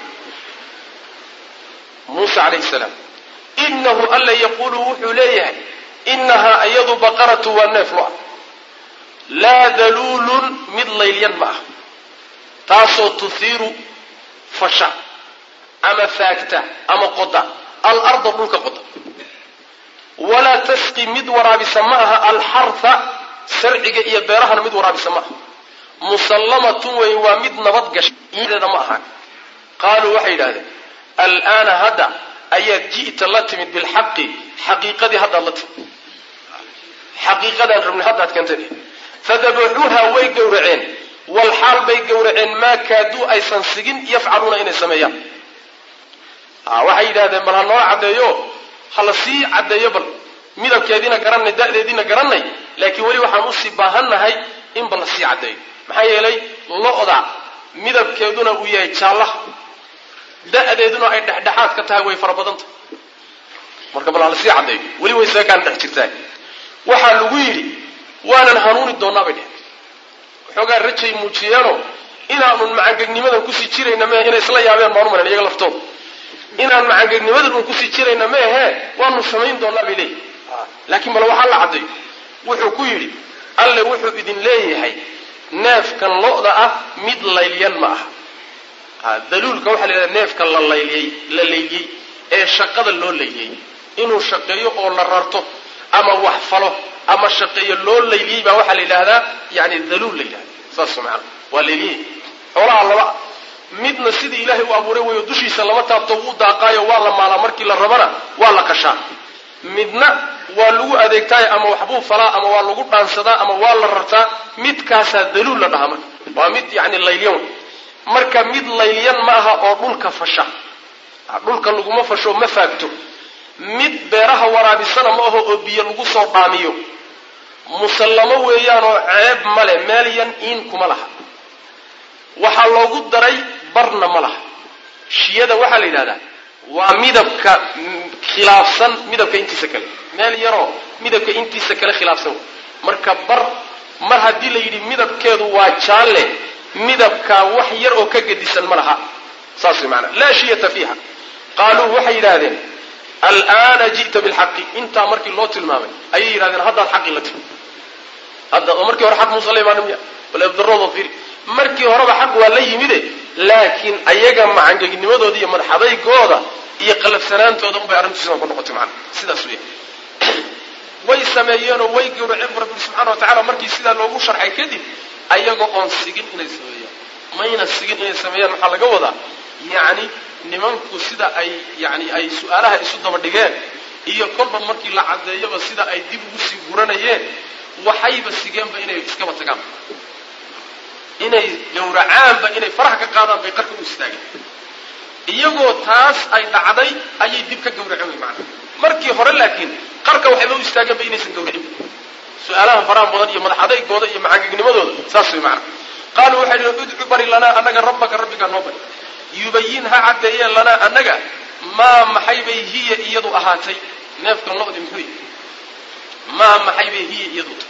muuse calayhi salaam inahu alla yaquulu wuxuu leeyahay inahaa iyadu baqaratu waa neef lo-a laa daluulun mid laylyan ma ah taasoo tuhiiru fasha ama faagta ama qoda alarda dhulka qoda walaa tasqi mid waraabisa ma aha alxarha sarciga iyo beerahana mid waraabisa ma aha musallamatun wey waa mid nabad gashay ideeda ma ahaan qaaluu waxay yidhahdeen alaana hadda ayaad ji'ta la timid bilxaqi xaqiiqadii haddaad la timid xaqiiqadaan rabnay haddaad keentay fadabaxuuha way gowraceen walxaal bay gowraceen maa kaaduu aysan sigin yafcaluuna inay sameeyaan waxay yidhahdeen bal ha noo caddeeyo ha la sii caddeeyo bal midabkeediina garanay da'deediina garanay laakiin weli waxaan usii baahannahay in bal la sii caddeeyo maxaa yeelay lo-da midabkeeduna uu yahay jaallaha da'deeduna ay dhexdhexaad ka tahay way fara badanta marka bal ha la sii caddeeyo weli way seekaan dhex jirtaa waxaa lagu yidhi waanan hanuuni doonnaa bay dheheen waxoogaa rajay muujiyeenoo inaanun macangegnimadan kusii jirayna mehe inay isla yaabeen baanu malan iyaga laftooda inaan macangegnimadan un kusii jirayna meehe waanu samayn doonnaa bay leeyihi laakiin bale waxaa la caddayo wuxuu ku yidhi alle wuxuu idin leeyahay neefkan lo-da ah mid laylyan ma aha daluulka waxaa la yidhahda neefka la layliyey la layliyey ee shaqada loo layliyey inuu shaqeeyo oo la rarto ama wax falo ama shaqeeyo loo layliyey baa waxaa la yidhaahdaa yani daluul la yidhahda saas maana waa layliyey xoolaha laba midna sidii ilaahay u abuuray weyo dushiisa lama taabto wuu daaqaayo waa la maalaa markii la rabana waa la kashaa midna waa lagu adeegtaayo ama waxbuu falaa ama waa lagu dhaansadaa ama waa la rartaa midkaasaa daluul la dhahaa marka waa mid yani laylyan marka mid laylyan ma aha oo dhulka fasha dhulka laguma fasho ma faagto mid beeraha waraabisana ma aho oo biyo lagu soo dhaamiyo musallamo weeyaanoo ceeb male meel yan iin kuma laha waxaa loogu daray barna ma laha shiyada waxaa la yidhahdaa waa midabka khilaafsan midabka intiisa kale meel yaroo midabka intiisa kale khilaafsan marka bar mar haddii la yidhi midabkeedu waa jaalle midabkaa wax yar oo ka gedisan ma laha saas way maanaa laa shiyata fiiha qaaluu waxay yidhaahdeen al'aana ji'ta bilxaqi intaa markii loo tilmaamay ayay yidhahdeen haddaad xaqii la timi hadda oo markii hore xaq muusa la imaana miya bal ebdaroodo fiiri markii horeba xaq waa la yimide laakiin ayaga macangegnimadooda iyo madaxadaygooda iyo qalafsanaantooda unbay arrintu sidan ku noqotay macana sidaas weya way sameeyeenoo way gawraceen bu rabbi subxana wa tacala markii sidaa loogu sharxay kadib ayagoo oon sigin inay sameeyaan mayna sigin inay sameeyaan maxaa laga wadaa yacni nimanku sida ay yani ay su-aalaha isu daba dhigeen iyo kolba markii la caddeeyaba sida ay dib ugu sii guranayeen waxayba sigeenba inay iskaba tagaan inay gawracaanba inay faraha ka qaadaan bay qarka u istaageen iyagoo taas ay dhacday ayay dib ka gawraceen way macanaa markii hore laakiin qarka waxayba u istaageenba inaysan gawracin su-aalaha faraha badan iyo madax adaygooda iyo macangegnimadooda saas way macana qaaluu waxay idhi udcu bari lanaa annaga rabbaka rabbigaa noo bari yubayin ha caddeeyeen lanaa annaga maa maxay bay hiya iyadu ahaatay neefkan lo-di muxuu yihi maa maxay bay hiya iyadu tahay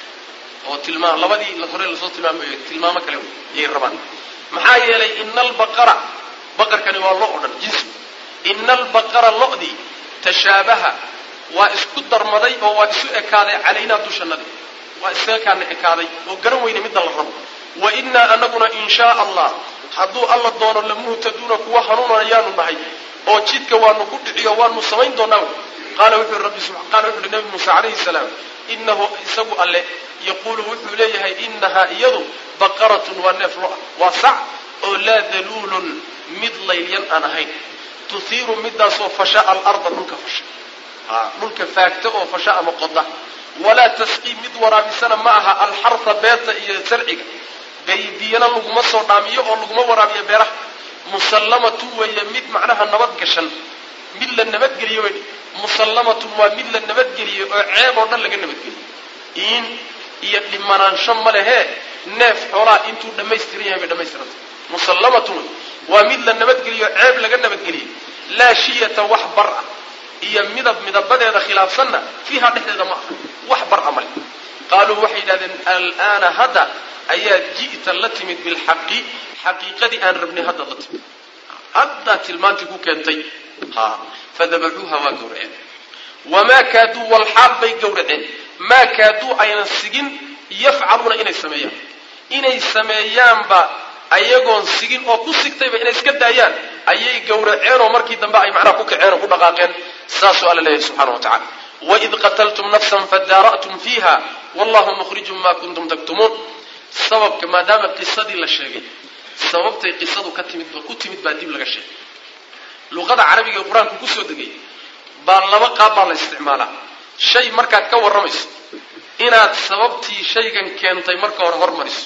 oo tilmaam labadii hore lasoo tilmaamayo tilmaamo kale wey ayay rabaan maxaa yeelay ina albaqara baqarkani waa lo o dhan jinsi ina albaqara lo-dii tashaabaha waa isku darmaday oo waa isu ekaaday calaynaa dushanadi waa isaga kaana ekaaday oo garan weyne midda la rabo wa innaa anaguna in shaa allah hadduu alla doono lamuhtaduuna kuwa hanuunayaanu nahay oo jidka waanu ku dhiciyo waanu samayn doonaa qaala wuxuu rabbi qaala wuxu uhi nabi muuse calayhi salaam inahu isagu alle yaquulu wuxuu leeyahay inahaa iyadu baqaratun waa neef lo-a waa sac oo laa daluulun mid laylyan aan ahayn tuhiiru midaasoo fasha alarda dhulka fasha dhulka faagta oo fasha ama qoda walaa tasqii mid waraabisana ma aha alxarha beerta iyo sarciga baybiyana laguma soo dhaamiyo oo laguma waraabiyo beeraha musallamatun weeye mid macnaha nabad gashan mid la nabadgeliyo wey musallamatun waa mid la nabadgeliyo oo ceeb oo dhan laga nabadgeliyo in iyo dhimanaansho ma lehee neef xoolaa intuu dhammaystiran yahay bay dhammaystiranta musallamatun waa mid la nabadgeliyo ceeb laga nabadgeliyo laa shiyata wax bar ah iyo midab midabadeeda khilaafsanna fiiha dhexdeeda ma aha wax bar a male qaaluu waxay yidhahdeen al'aana hadda ayaad ji'ta la timid bilxaqi xaqiiqadii aan rabnay haddaad la timid haddaad tilmaantii ku keentay ha fadabaxuuha waa gawraceen wamaa kaaduu walxaal bay gawraceen maa kaaduu aynan sigin yafcaluuna inay sameeyaan inay sameeyaanba ayagoon sigin oo ku sigtayba inay iska daayaan ayay gawraceenoo markii dambe ay macnaha ku kaceen oo ku dhaqaaqeen saasuu alla leeyahay subxana wa tacala waid qataltum nafsan fadaara'tum fiiha wallahu mukhrijun ma kuntum taktumuun sababka maadaama qisadii la sheegay sababtay qisadu ka timid ku timid baa dib laga sheegay luqada carabiga ee qur-aanku kusoo degay baa laba qaab baa la isticmaalaa shay markaad ka warramayso inaad sababtii shaygan keentay marka hore hormariso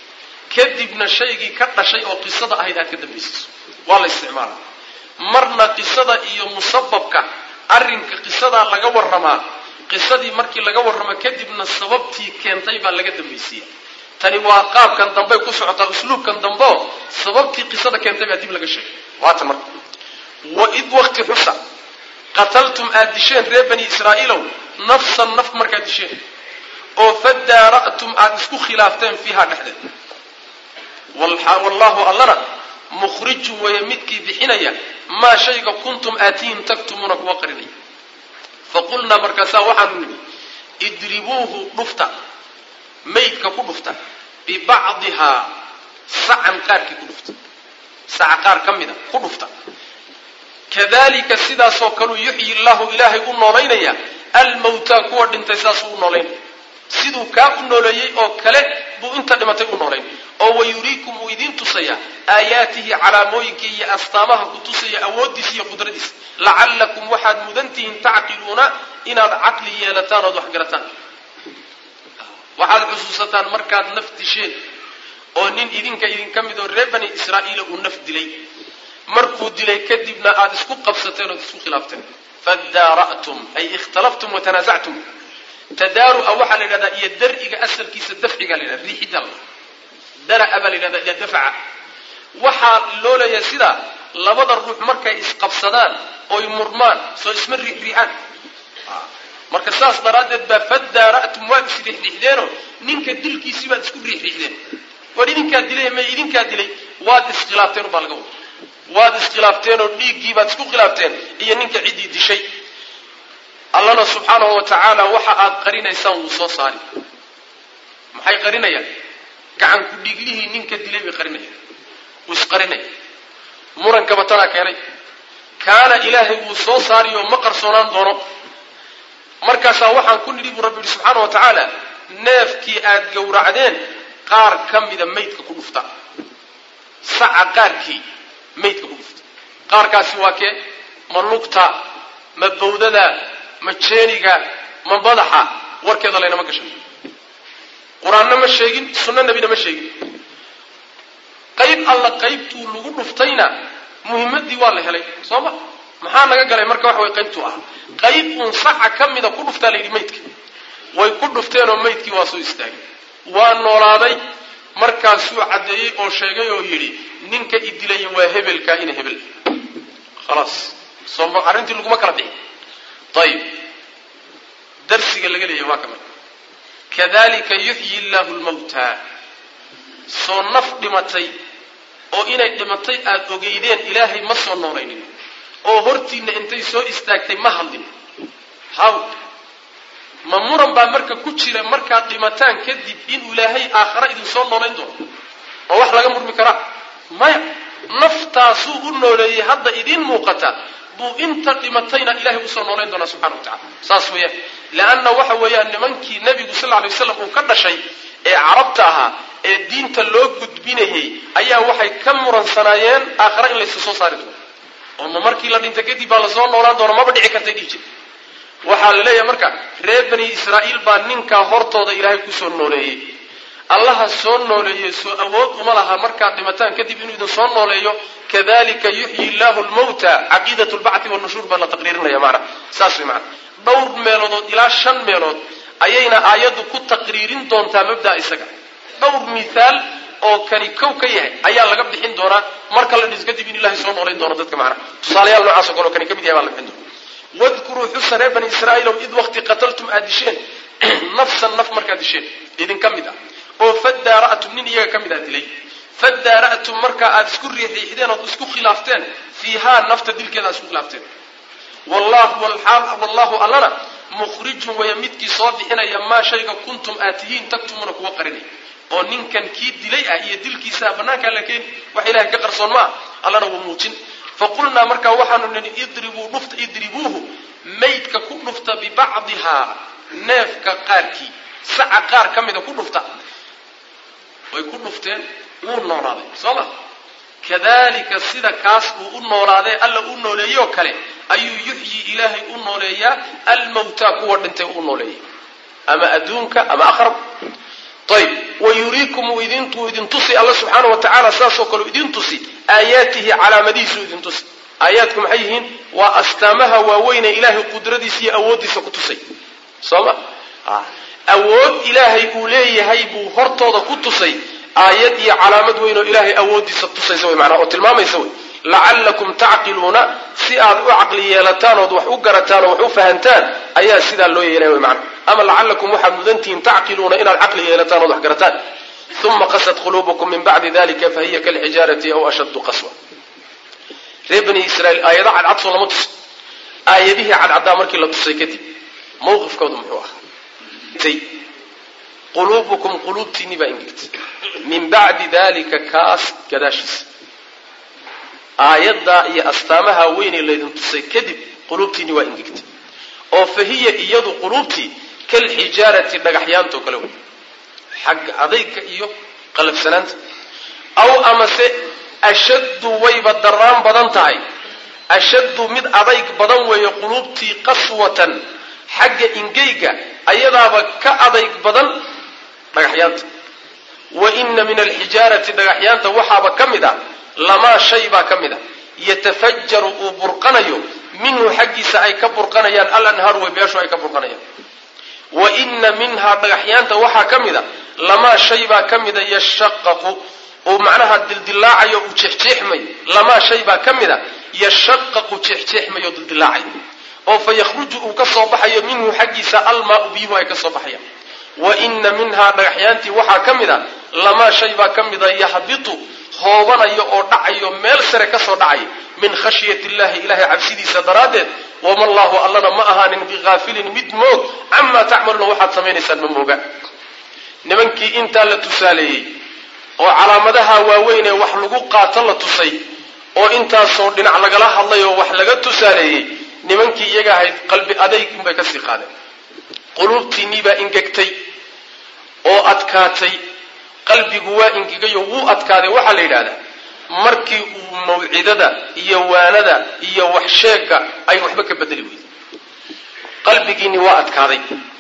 kadibna shaygii ka dhashay oo qisada ahayd aad ka dambaysiiso waa la isticmaalaa marna qisada iyo musababka arrinka qisadaa laga warramaa qisadii markii laga warramo kadibna sababtii keentay baa laga dambaysiiya tani waa qaabkan dambey ku socotaa usluubkan dambeo sababtii qisada keentay baa dib laga sheegay waatan marka waid wakti xusa qataltum aad disheen reer bani israa'iilow nafsan naf markaad disheen oo fadaara'tum aada isku khilaafteen fiiha dhexdeed wallahu allana mukhrijun weeye midkii bixinaya maa shayga kuntum aatiihim taktumuuna kuwa qarinaya faqulnaa markaasaa waxaanu nidhi idribuuhu dhufta maydka ku dhufta bibacdihaa sacan qaarkii ku dhufta saca qaar ka mida ku dhufta kadalika sidaasoo kaleu yuxyi llahu ilaahay u noolaynaya almawtaa kuwa dhintay saasuu u noolaynaya siduu kaa u nooleeyey oo kale buu inta dhimatay u noolayn oo wayuriikum wuu idiin tusaya aayaatihi calaamooyinka iyo astaamaha ku tusaya awooddiisa iyo qudradiisa lacallakum waxaad mudantihiin tacqiluuna inaad caqli yeelataan ood wax garataan waxaad xusuusataan markaad naf disheen oo nin idinka idinka mid oo reer bani israa'iila uu naf dilay markuu dilay kadibna aada isku qabsateen ood isku khilaafteen fadaara'tum ay ikhtalaftum watanaasactum tadaaru'a waxaa la yidhahdaa iyo dar'iga asalkiisa dafciga la yidhahda riixidda la dara'a baa la yidhahdaa iyo dafca waxaa loo leeyahay sidaa labada ruux markay isqabsadaan oy murmaan soo isma riixriixaan marka saas daraaddeed baa fadaara'tum waad isriixriixdeenoo ninka dilkiisii baad isku riixriixdeen war idinkaa dilay may idinkaa dilay waad iskhilaafteen ubaa laga wada waad iskhilaafteen oo dhiiggii baad isku khilaafteen iyo ninka ciddii dishay allana subxaanahu wa tacaala waxa aad qarinaysaan wuu soo saari maxay qarinayaan gacanku dhiiglihii ninka dilay bay qarinayaan wuu isqarinaya murankaba tanaa keenay kaana ilaahay wuu soo saariyoo ma qarsoonaan doono markaasaa waxaan ku nidhi buu rabbi yihi subxaana wa tacaala neefkii aad gowracdeen qaar ka mida maydka ku dhufta saca qaarkii maydka ku dhufta qaarkaasi waa kee ma lugta ma bawdada ma jeeniga ma madaxa warkeeda laynama gashan qur-aanna ma sheegin sunno nebina ma sheegin qayb alla qaybtuu lagu dhuftayna muhimmaddii waa la helay soo ma maxaa naga galay marka waxa way qaybtuu ah qayb uun saca ka mida ku dhuftaa la yidhi maydka way ku dhufteenoo maydkii waa soo istaagay waa noolaaday markaasuu caddeeyey oo sheegay oo yidhi ninka idilaya waa hebelkaa ina hebel khalaas soo arrintii laguma kala bixi ayib darsiga laga leeyahy waa kamid kadalika yuxyi illaahu lmawta soo naf dhimatay oo inay dhimatay aada ogeydeen ilaahay ma soo noolaynin oo hortiinna intay soo istaagtay ma hadlin haw ma muran baa marka ku jira markaad dhimataan kadib in ilaahay aakhara idin soo noolayn doono oo wax laga murmi karaa maya naftaasuu u nooleeyey hadda idiin muuqata buu inta dhimatayna ilahay usoo noolayn doonaa subxana wa tacala saas weeyaan leanna waxa weeyaan nimankii nebigu sal alay waslam uu ka dhashay ee carabta ahaa ee diinta loo gudbinayay ayaa waxay ka muransanaayeen aakhara in laysu soo saari doono oo ma markii la dhinta kadib baa lasoo noolaan doona maba dhici kartay dhihi jir waxaa la leeyahay marka reer bani israa'iil baa ninkaa hortooda ilaahay kusoo nooleeyey allaha soo nooleeyey soo awood uma laha markaad dhimataan kadib inuu idin soo nooleeyo kadalika yuxyi illaahu lmawta caqiidat lbacthi wanushuur baa la taqriirinaya maana saas way maana dhowr meeloodood ilaa shan meelood ayayna aayaddu ku taqriirin doontaa mabdaa isaga dhowr mithaal oo kani kow ka yahay ayaa laga bixin doonaa marka la dhis kadib in ilahay soo noolayn doono dadka macnaha tusaalayaal noocaasoo kale oo kani ka mid yahay baa la bixin doona wadkuruu xusa reer bani israa'iilow id waqti qataltum aad disheen nafsan naf markaad disheen idinka mid ah oo fadaara'tum nin iyaga ka mid aa dilay fadaara'tum markaa aada isku riixriixdeen ood isku khilaafteen fiihaa nafta dilkeeda aad isku khilaafteen wallahu walxaal wallahu allana mukhrijun waya midkii soo bixinaya maa shayga kuntum aad tihiin tagtumuna kuwa qarinay oo ninkan kii dilay ah iyo dilkiisaa bannaankaa la keeni wax ilahay ka qarsoon ma ah allana wuu muujin faqulnaa markaa waxaanu nihi idribuu dhufta idribuuhu maydka ku dhufta bibacdihaa neefka qaarkii saca qaar ka mida ku dhufta way ku dhufteen wuu noolaaday soo ma kadalika sida kaas uu u noolaadee alla u nooleeyoo kale ayuu yuxyi ilaahay u nooleeyaa almawtaa kuwa dhintay u nooleeyay ama adduunka ama akhrab ayb wayuriikum uu idintuu idin tusi alla subxaana wa tacaala saasoo kale idin tusi aayaatihi calaamadihiisuu idin tusi aayaadku maxay yihiin waa astaamaha waaweyne ilaahay qudradiisa iyo awooddiisa ku tusay soo ma awood ilaahay uu leeyahay buu hortooda ku tusay aayad iyo calaamad weyn oo ilaahay awooddiisa tusaysa way manaa oo tilmaamaysa wey lacallakum tacqiluuna si aad u caqli yeelataan ood wax u garataan oo wax u fahantaan ayaa sidaa loo yeelaya wy maana ama lacallakum waxaad mudantihiin tacqiluuna inaad caqli yeelataan ood wax garataan uma qasad quluubukum min bacdi dalika fahiya kalxijaarati aw ashaddu qaswa reer bani israiil aayado cadcad soo lama tuso aayadihii cadcaddaa markii la tusay kadib mawqifkoodu muxuu ahaa quluubukum quluubtiinni baa ingegtay min bacdi dalika kaas gadaashiisa aayaddaa iyo astaamaha weynee laydin tusay kadib quluubtiinni waa ingegtay oo fa hiya iyadu quluubtii kalxijaarati dhagaxyaantoo kale wey xagga adayga iyo qalafsanaanta aw amase ashaddu wayba daraan badan tahay ashaddu mid adayg badan weeye quluubtii qaswatan xagga ingeyga ayadaaba ka adayg badan dhagaxyaanta wa ina min alxijaarati dhagaxyaanta waxaaba ka mid a lamaa shay baa ka mid a yatafajaru uu burqanayo minhu xaggiisa ay ka burqanayaan alanhaaru webiyaashu ay ka burqanayaan wa ina minhaa dhagaxyaanta waxaa ka mid a lamaa shay baa ka mida yashaqaqu uu macnaha dildilaacayo uu jeexjeexmayo lamaa shay baa ka mid a yashaqaqu jeexjeexmayo o dildilaacayo oo fa yakhruju uu ka soo baxayo minhu xaggiisa almaau biyuhu ay ka soo baxayaan wa ina minhaa dhagaxyaantii waxaa ka mid a lamaa shay baa ka mida yahbitu hoobanayo oo dhacayo meel sare ka soo dhacay min khashyati illahi ilahay cabsidiisa daraaddeed wama allahu allana ma ahaanin bihaafilin mid moog camaa tacmaluuna waxaad samaynaysaan ma mooga nimankii intaa la tusaaleeyey oo calaamadaha waaweyn ee wax lagu qaato la tusay oo intaasoo dhinac lagala hadlay oo wax laga tusaaleeyey nimankii iyaga ahayd qalbi adayg inbay kasii qaadeen quluubtiinnii baa ingegtay oo adkaatay qalbigu waa ingegayo wuu adkaaday waxaa la yidhahdaa markii uu mawcidada iyo waanada iyo waxsheegga ay waxba ka bedeli weyday qalbigiinni waa adkaaday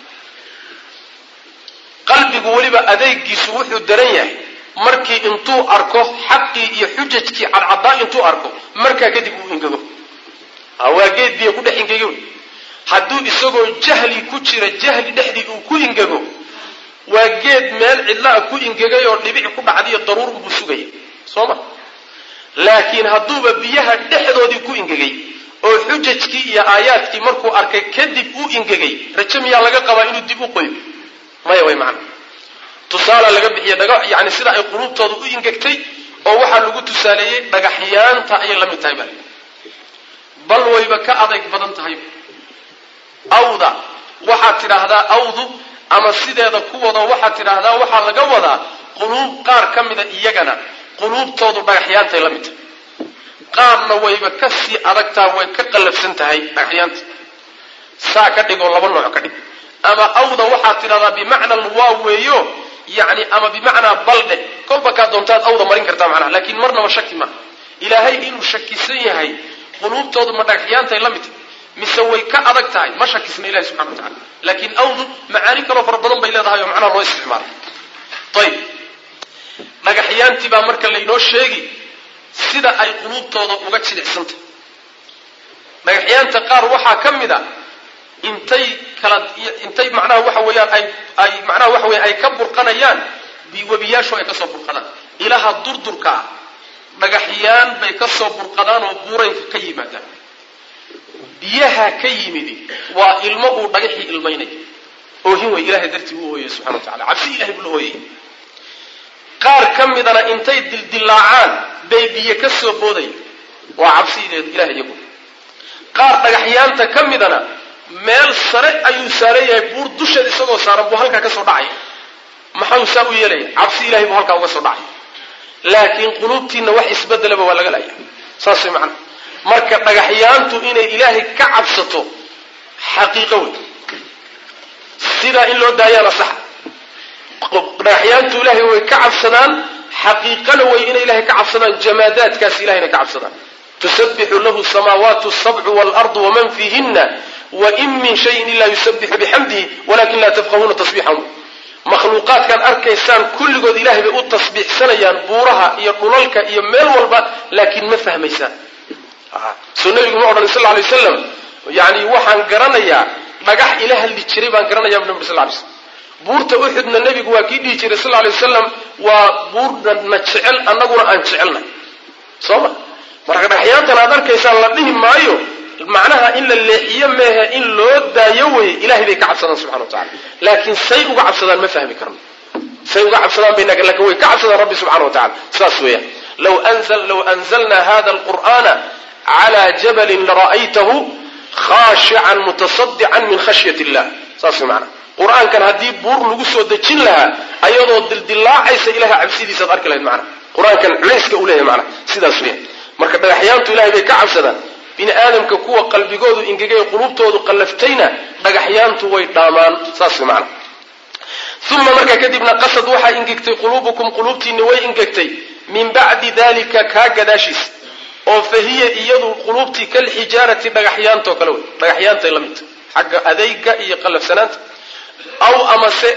qalbigu weliba adeegiisu wuxuu daran yahay markii intuu arko xaqii iyo xujajkii cadcadaa intuu arko markaa kadib uu ingego waa geed biyo ku dhex ingego hadduu isagoo jahli ku jira jahli dhexdii uu ku ingego waa geed meel cidlaa ku ingegay oo dhibic ku dhacdiyo daruur buu sugaya soo ma laakiin hadduuba biyaha dhexdoodii ku ingegay oo xujajkii iyo aayaadkii markuu arkay kadib uu ingegay raje miyaa laga qabaa inuu dib u qoyo maya way macna tusaala laga bixiya dhaga yani sida ay quluubtooda u ingegtay oo waxaa lagu tusaaleeyey dhagaxyaanta ayay la mid tahay bal bal wayba ka adayg badan tahay awda waxaad tidhaahdaa awdu ama sideeda kuwada waxaad tidhaahdaa waxaa laga wadaa quluub qaar ka mida iyagana quluubtoodu dhagaxyaantay la mid tahay qaarna wayba ka sii adagtaa way ka qallafsan tahay dhagaxyaanta saa ka dhigoo laba nooc ka dhig ama awda waxaad tidhahdaa bimacna waa weeyo yani ama bimacnaa baldhe kolba kaa doontaad awda marin kartaa macnaha laakiin marnaba shaki maaha ilaahay inuu shakisan yahay quluubtoodu ma dhagaxyaantay la mid tahay mise way ka adag tahay ma shakisna ilahi subxana wa tacala laakiin awdu macaani kaloo fara badan bay leedahay oo macnaha loo isticmaala ayib dhagaxyaantii baa marka laynoo sheegi sida ay quluubtooda uga jilicsantahay dhagaxyaanta qaar waxaa ka mid a intay kala intay macnaha waxa weeyaan ay ay macnaha waxa weya ay ka burqanayaan webiyaashu ay ka soo burqadaan ilaha durdurka ah dhagaxyaan bay ka soo burqadaan oo buuraynka ka yimaadaan biyaha ka yimidi waa ilmo uu dhagaxii ilmaynaya oohin wey ilahay dartii u ooyay subxana wa tacala cabsi ilahay buu la ooyay qaar ka midana intay dildilaacaan bay biyo ka soo boodaya waa cabsi ilahay iyagu qaar dhagaxyaanta ka midana meel sare ayuu saaran yahay buur dusheed isagoo saaran buu halkaa ka soo dhacaya maxau saa u yeelaya cabsi ilahay buu halkaa uga soo dhacaya laakiin quluubtiinna wax isbedelaba waa laga laya saas way macana marka dhagaxyaantu inay ilaahay ka cabsato xaqiiqo wey sidaa in loo daayaana saxa dhagaxyaantu ilaahay way ka cabsadaan xaqiiqana way inay ilahay ka cabsadaan jamaadaadkaas ilahayna ka cabsadaan tusabixu lahu samaawaatu sabcu waalardu waman fiihina wain min shayin ilaa yusabixu bixamdihi walakin laa tafqahuuna tasbiixahum makhluuqaadkaad arkaysaan kulligood ilahay bay u tasbiixsanayaan buuraha iyo dhulalka iyo meel walba laakiin ma fahmaysaan soo nabigu ma odhan sal lay waslam yani waxaan garanayaa dhagax ila hadli jiray baan garanaya bu nabi sal lay slam buurta uxudna nebigu waa kii dhihi jiray sal lay wasalam waa buurna na jecel annaguna aan jecelnay soo ma marka dhagaxyaantan aad arkaysaan la dhihi maayo macnaha in la leexiyo meehe in loo daayo weye ilahay bay ka cabsadaan subxana wa tacala laakiin say uga cabsadaan ma fahmi karno say uga cabsadaan bay lakin way ka cabsadaan rabbi subxana wa tacala saas weeyaan law law anzalna hada alqur'ana cla jabalin lara'aytahu khaashican mutasadican min khashyat illah saas way macana qur-aankan haddii buur lagu soo dejin lahaa ayadoo dildilaacaysa ilahay cabsidiisaad arki lahayd macana qur-aankan culayska uu leeyahay macana sidaas weeyaan marka dhagaxyaantu ilahay bay ka cabsadaan bini aadamka kuwa qalbigoodu ingegay qulubtoodu qallaftayna dhagaxyaantu way dhaamaan saas way macana uma markaa kadibna qasad waxaa ingegtay quluubukum quluubtiinni way ingegtay min bacdi dalika kaa gadaashiisa oo fa hiya iyadu quluubtii kalxijaarati dhagaxyaantoo kale wey dhagaxyaantay la midta xagga adayga iyo qallafsanaanta aw amase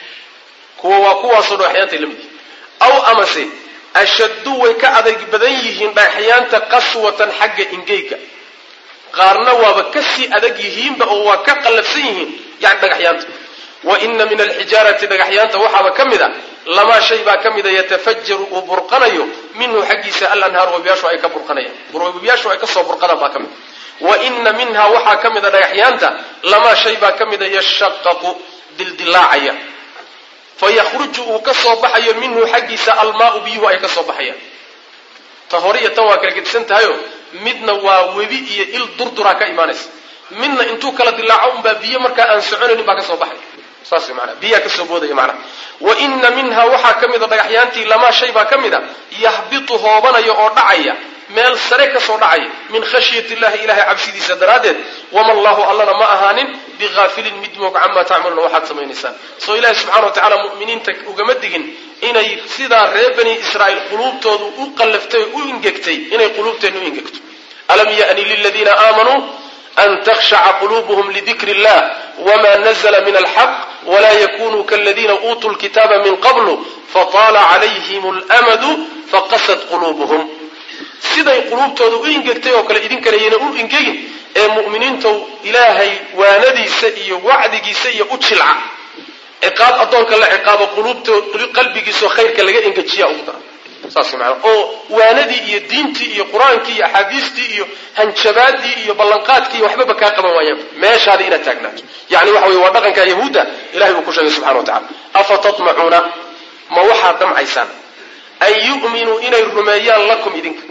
kuwa waa kuwaasoo dhagaxyaantay la mid yihin aw amase ashaddu way ka adayg badan yihiin dhagaxyaanta qaswatan xagga ingeyga qaarna waaba kasii adag yihiinba oo waa ka qallafsan yihiin yani dhagaxyaanta wa ina min alxijaarati dhagaxyaanta waxaaba ka mid a lamaa shay baa ka mida yatafajaru uu burqanayo minhu xaggiisa alanhaar webiyaashu ay ka burqanayaan webiyaashu ay kasoo burqadaan baa ka mid wa ina minha waxaa ka mida dhagaxyaanta lamaa shay baa ka mida yashaqaqu dildilaacaya fayakhruju uu ka soo baxayo minhu xaggiisa almaau biyuhu ay ka soo baxayaan ta hore iyo tan waa kala gedisan tahayo midna waa webi iyo il durduraa ka imaanaysa midna intuu kala dilaaco unbaa biyo markaa aan soconaynin baa ka soo baxay saas manaa biyaa kasoo boodaya macnaha wa ina minha waxaa ka mida dhagaxyaantii lamaa shay baa ka mid a yahbitu hoobanaya oo dhacaya meel sare kasoo dhacaya min khashyati illahi ilahay cabsidiisa daraaddeed wama allahu allana ma ahaanin bihaafilin mid moog camaa tacmaluuna waxaad samaynaysaan soo ilahi subxana wa tacala mu'miniinta ugama digin inay sidaa reer bani israa'iil quluubtoodu u qallaftay u ingegtay inay quluubteenna u ingegto alam ya'ni liladiina aamanuu an takhshaca quluubuhum lidikri illah wma nazla min alxaq wla yakunuu kaladiina uutuu lkitaaba min qablu fataala calayhim lmadu faqasad quluubuhum siday quluubtooda u ingegtay oo kale idinkana yayna u ingegin ee mu'miniintow ilaahay waanadiisa iyo wacdigiisa iyo u jilca ciqaab addoonka la ciqaabo quluubtood qalbigiisao khayrka laga engejiya ugu dara saas maana oo waanadii iyo diintii iyo qur-aankii iyo axaadiistii iyo hanjabaadii iyo ballanqaadkii iyo waxbaba kaa qaban waayaan meeshaadii inaad taagnaato yani waxa weye waa dhaqanka yahuudda ilahay uu ku sheegay subxana wa tacala afa tatmacuuna ma waxaad damcaysaan an yu'minuu inay rumeeyaan lakum idinka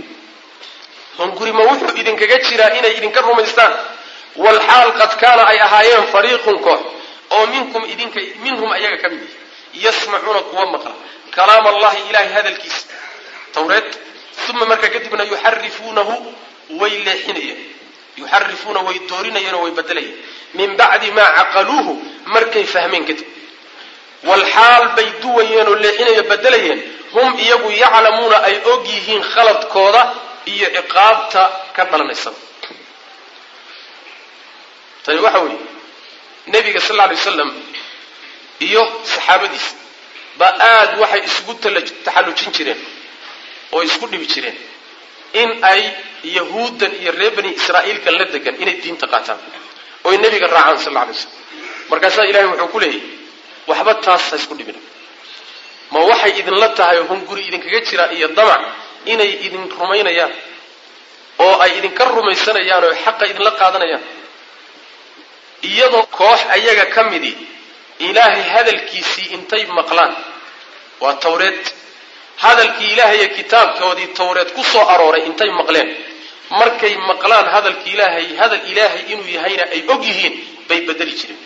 hunguri ma wuxuu idinkaga jiraa inay idinka rumaystaan walxaal qad kaana ay ahaayeen fariiqun koox oo minkum idinka minhum ayaga ka mid yihi yasmacuuna kuwa maqla kalaam allahi ilahay hadalkiisa tawreed uma markaa kadibna yuxarifuunahu way leexinayeen yuxarifuuna way doorinayeen oo way bedelayeen min bacdi maa caqaluuhu markay fahmeen kadib walxaal bay duwayeen oo leexinayo bedelayeen hum iyagu yaclamuuna ay og yihiin khaladkooda iyo ciqaabta ka dhalanaysa tani waxa weeye nebiga sal lla alay wasalam iyo saxaabadiisa baa aada waxay isugu taxallujin jireen oo isku dhibi jireen in ay yahuuddan iyo reer bani israa'iilkan la degan inay diinta qaataan oy nebiga raacaan sal alla alay slam markaasaa ilahay wuxuu ku leeyahy waxba taas ha isku dhibina ma waxay idinla tahay hunguri idinkaga jira iyo damac inay idin rumaynayaan oo ay idinka rumaysanayaan oo xaqa idinla qaadanayaan iyadoo koox ayaga ka midii ilaahay hadalkiisii intay maqlaan waa tawreed hadalkii ilaahay iyo kitaabkoodii tawreed ku soo arooray intay maqleen markay maqlaan hadalki ilaahay hadal ilaahay inuu yahayna ay og yihiin bay bedeli jireen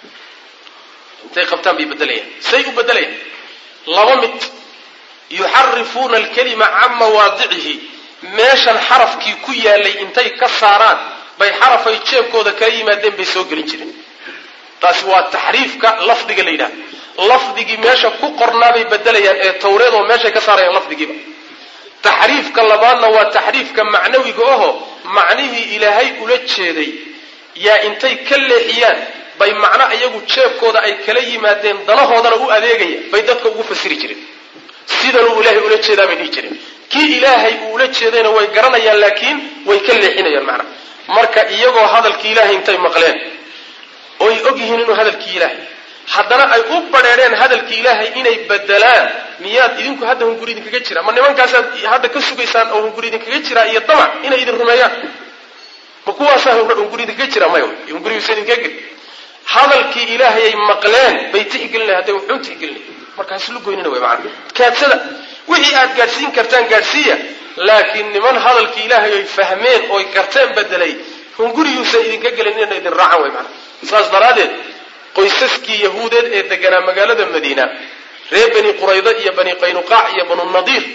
intay qabtaan bay bedelayaan say u bedelayaan laba mid yuxarifuuna alkalima can mawaadicihi meeshan xarafkii ku yaalay intay ka saaraan bay xarafay jeebkooda kala yimaadeen bay soo gelin jireen taasi waa taxriifka lafdiga la yidhahda lafdigii meesha ku qornaabay bedelayaan ee tawreed oo meeshay ka saarayaan lafdigiiba taxriifka labaadna waa taxriifka macnawiga aho macnihii ilaahay ula jeeday yaa intay ka leexiyaan bay macno iyagu jeebkooda ay kala yimaadeen danahoodana u adeegaya bay dadka ugu fasiri jireen sidanuu ilaahay ula jeedaa bay dhihi jireen kii ilaahay uu ula jeedayna way garanayaan laakiin way ka leexinayaan macna marka iyagoo hadalkii ilaahay intay maqleen oy og yihiin inuu hadalkii ilaahay haddana ay u badheedheen hadalkii ilaahay inay bedelaan miyaad idinku hadda hunguri idinkaga jira ma nimankaasaad hadda ka sugaysaan oo hunguri idinkaga jiraa iyo damac inay idin rumeeyaan ma kuwaasaa hunguri idinkaga jira maya hungurigiisa idinkaga geli hadalkii ilaahayay maqleen bay tixgelinaya hadday wuxuun tixgelinaya marka haslu goynina way macana kaadsada wixii aad gaadhsiin kartaan gaadhsiiya laakiin niman hadalkii ilaahay ay fahmeen oy garteen bedelay hunguriyuusa idinka gelin inay idin raacaan way macana saas daraaddeed qoysaskii yahuudeed ee deganaa magaalada madiina reer bani quraydo iyo bani qaynuqaac iyo banu nadiir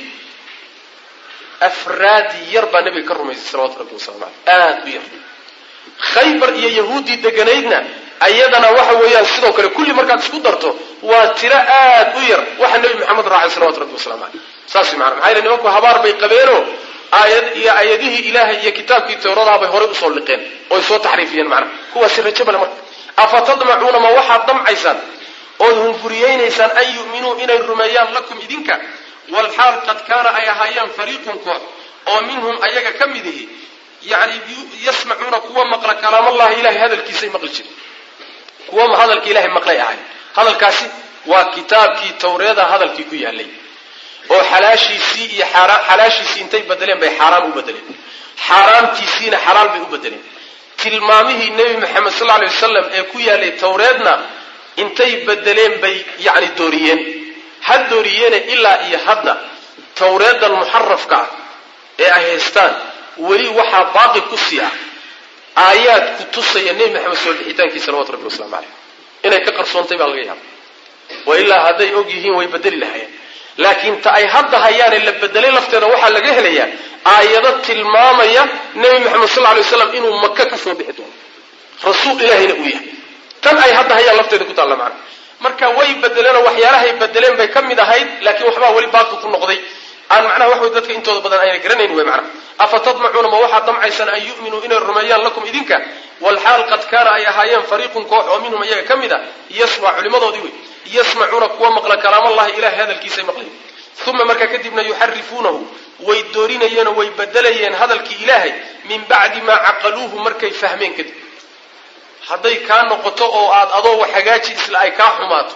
afraad yar baa nebiga ka rumaysay salawatu rabbi wasalam aleh aad u yar khaybar iyo yahuuddii deganaydna ayadana waxa weeyaan sidoo kale kulli markaad isku darto waa tiro aad u yar waxa nebi maxamed raacay salawatu rabbi waslamu caleyh saas mana maxaa yele nimanku habaar bay qabeenoo aayad iyo aayadihii ilaahay iyo kitaabkii tawradaha bay horay usoo liqeen oy soo taxriifiyeen macnaha kuwaasi rajo bale marka afa tadmacuuna ma waxaad damcaysaan ood hunguriyeynaysaan an yu'minuu inay rumeeyaan lakum idinka walxaal qad kaana ay ahaayeen fariiqun koox oo minhum ayaga ka mid ihi yani yasmacuuna kuwa maqla kalaamallahi ilahay hadalkiisay maqli jireen kuwa hadalka ilahay maqlay ahay hadalkaasi waa kitaabkii tawreeda hadalkii ku yaalay oo xalaashiisii iyo xalaashiisii intay bedeleen bay xaaraan u bedeleen xaaraamtiisiina xalaal bay u bedeleen tilmaamihii nebi maxamed sal alay wasalam ee ku yaalay tawreedna intay bedeleen bay yani dooriyeen ha dooriyeene ilaa iyo hadda tawreedan muxarafka ah ee ay haystaan weli waxaa baaqi ku sii ah aayaad ku tusaya nebi maxamed soo bixitaankii salawatu rabbi waslamu caleyh inay ka qarsoontay baa laga yaaba wa ilaa hadday og yihiin way bedeli lahayeen laakiin ta ay hadda hayaane la bedelay lafteeda waxaa laga helayaa aayado tilmaamaya nebi maxamed sal lay waslam inuu maka ka soo bixi doono rasuul ilaahayna uu yahay tan ay hadda hayaan lafteeda ku taalla macna marka way bedeleenoo waxyaalahay bedeleen bay ka mid ahayd laakiin waxbaa weli baaqi ku noqday aan macnaha wax way dadka intooda badan ayna garanayn wey macnaha afa tadmacuuna ma waxaad damcaysaan an yu'minuu inay rumeeyaan lakum idinka walxaal qad kaana ay ahaayeen fariiqun koox oo minhum iyaga ka mid a yasma culimadoodii wey yasmacuuna kuwa maqla kalaamallahi ilahay hadalkiisay maqlayen uma markaa kadibna yuxarifuunahu way doorinayeenoo way bedelayeen hadalkii ilaahay min bacdi maa caqaluuhu markay fahmeen kadib hadday kaa noqoto oo aad adoo wax hagaaji isla ay kaa xumaato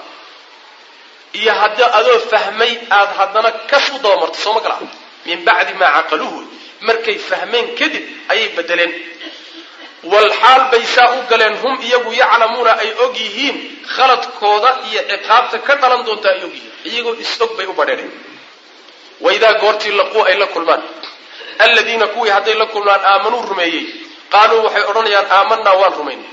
iyo haddii adoo fahmay aad haddana kas u dabamarto sooma gala min bacdi maa caqaluuhu markay fahmeen kadib ayay bedeleen walxaal bay saa u galeen hum iyagu yaclamuuna ay og yihiin khaladkooda iyo ciqaabta ka dhalan doonta ay og yihiin iyagoo is-og bay u badheereen waidaa goortii laquu ay la kulmaan alladiina kuwii hadday la kulmaan aamanuu rumeeyey qaaluu waxay odhanayaan aamanaa waan rumaynay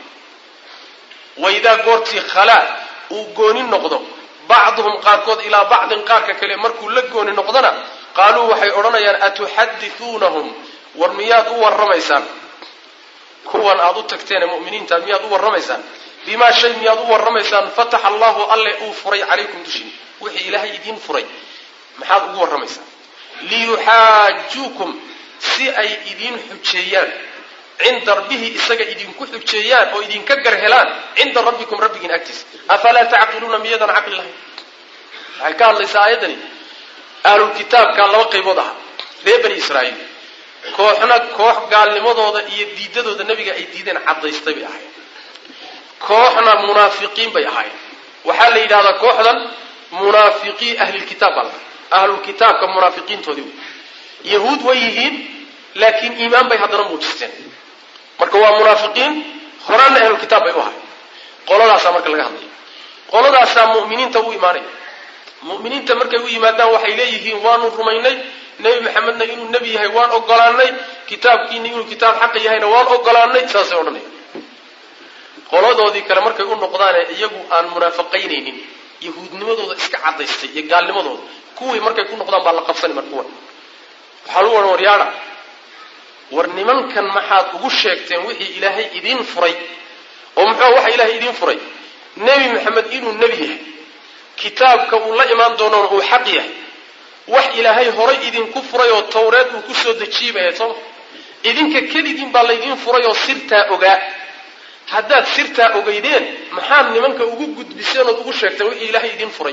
waidaa goortii khalaa uu gooni noqdo bacduhum qaarkood ilaa bacdin qaarka kale markuu la gooni noqdona qaaluu waxay odhanayaan atuxadithuunahum war miyaad u warramaysaan kuwan aad u tagteen ee mu'miniinta miyaad u warramaysaan bimaa shay miyaad u warramaysaan fataxa allahu alle uu furay calaykum dushin wixii ilaahay idiin furay maxaad ugu warramaysaan liyuxaajuukum si ay idiin xujeeyaan cinda rabbihi isaga idinku xujeeyaan oo idinka gar helaan cinda rabbikum rabbigiin agtiisa afalaa tacqiluuna miyadan caqli lahayn waxay ka hadlaysaa aayaddani ahlulkitaabka laba qaybood aha reer bani israa'iil kooxna koox gaalnimadooda iyo diidadooda nebiga ay diideen caddaystay bay ahaayeen kooxna munaafiqiin bay ahaayeen waxaa la yidhahdaa kooxdan munaafiqii ahlilkitaab baa lahaa ahlulkitaabka munaafiqiintoodii wey yahuud way yihiin laakiin iimaan bay haddana muujisteen marka waa munaafiqiin horaanna ahlulkitaab bay u ahayen qoladaasaa marka laga hadlaya qoladaasaa mu'miniinta u imaanaya mu'miniinta markay u yimaadaan waxay leeyihiin waanu rumaynay nebi maxamedna inuu nebi yahay waan ogolaanay kitaabkiina inuu kitaab xaqa yahayna waan ogolaanay saasay odhanaya qoladoodii kale markay u noqdaane iyagu aan munaafiqaynaynin yahuudnimadooda iska cadaystay iyo gaalnimadooda kuwii markay ku noqdaan baa la qabsani mar kuwan waxaa lagu odhan waryaadha war nimankan maxaad ugu sheegteen wixii ilaahay idiin furay oo muxuu waxa ilaahay idiin furay nebi maxamed inuu nebi yahay kitaabka uu la imaan doonoona uu xaq yahay wax ilaahay horay idinku furay oo tawreed uu ku soo dejiyey bay ahayd sooma idinka keligiin baa laydiin furay oo sirtaa ogaa haddaad sirtaa ogeydeen maxaad nimanka ugu gudbiseen ood ugu sheegteen wixii ilaahay idiin furay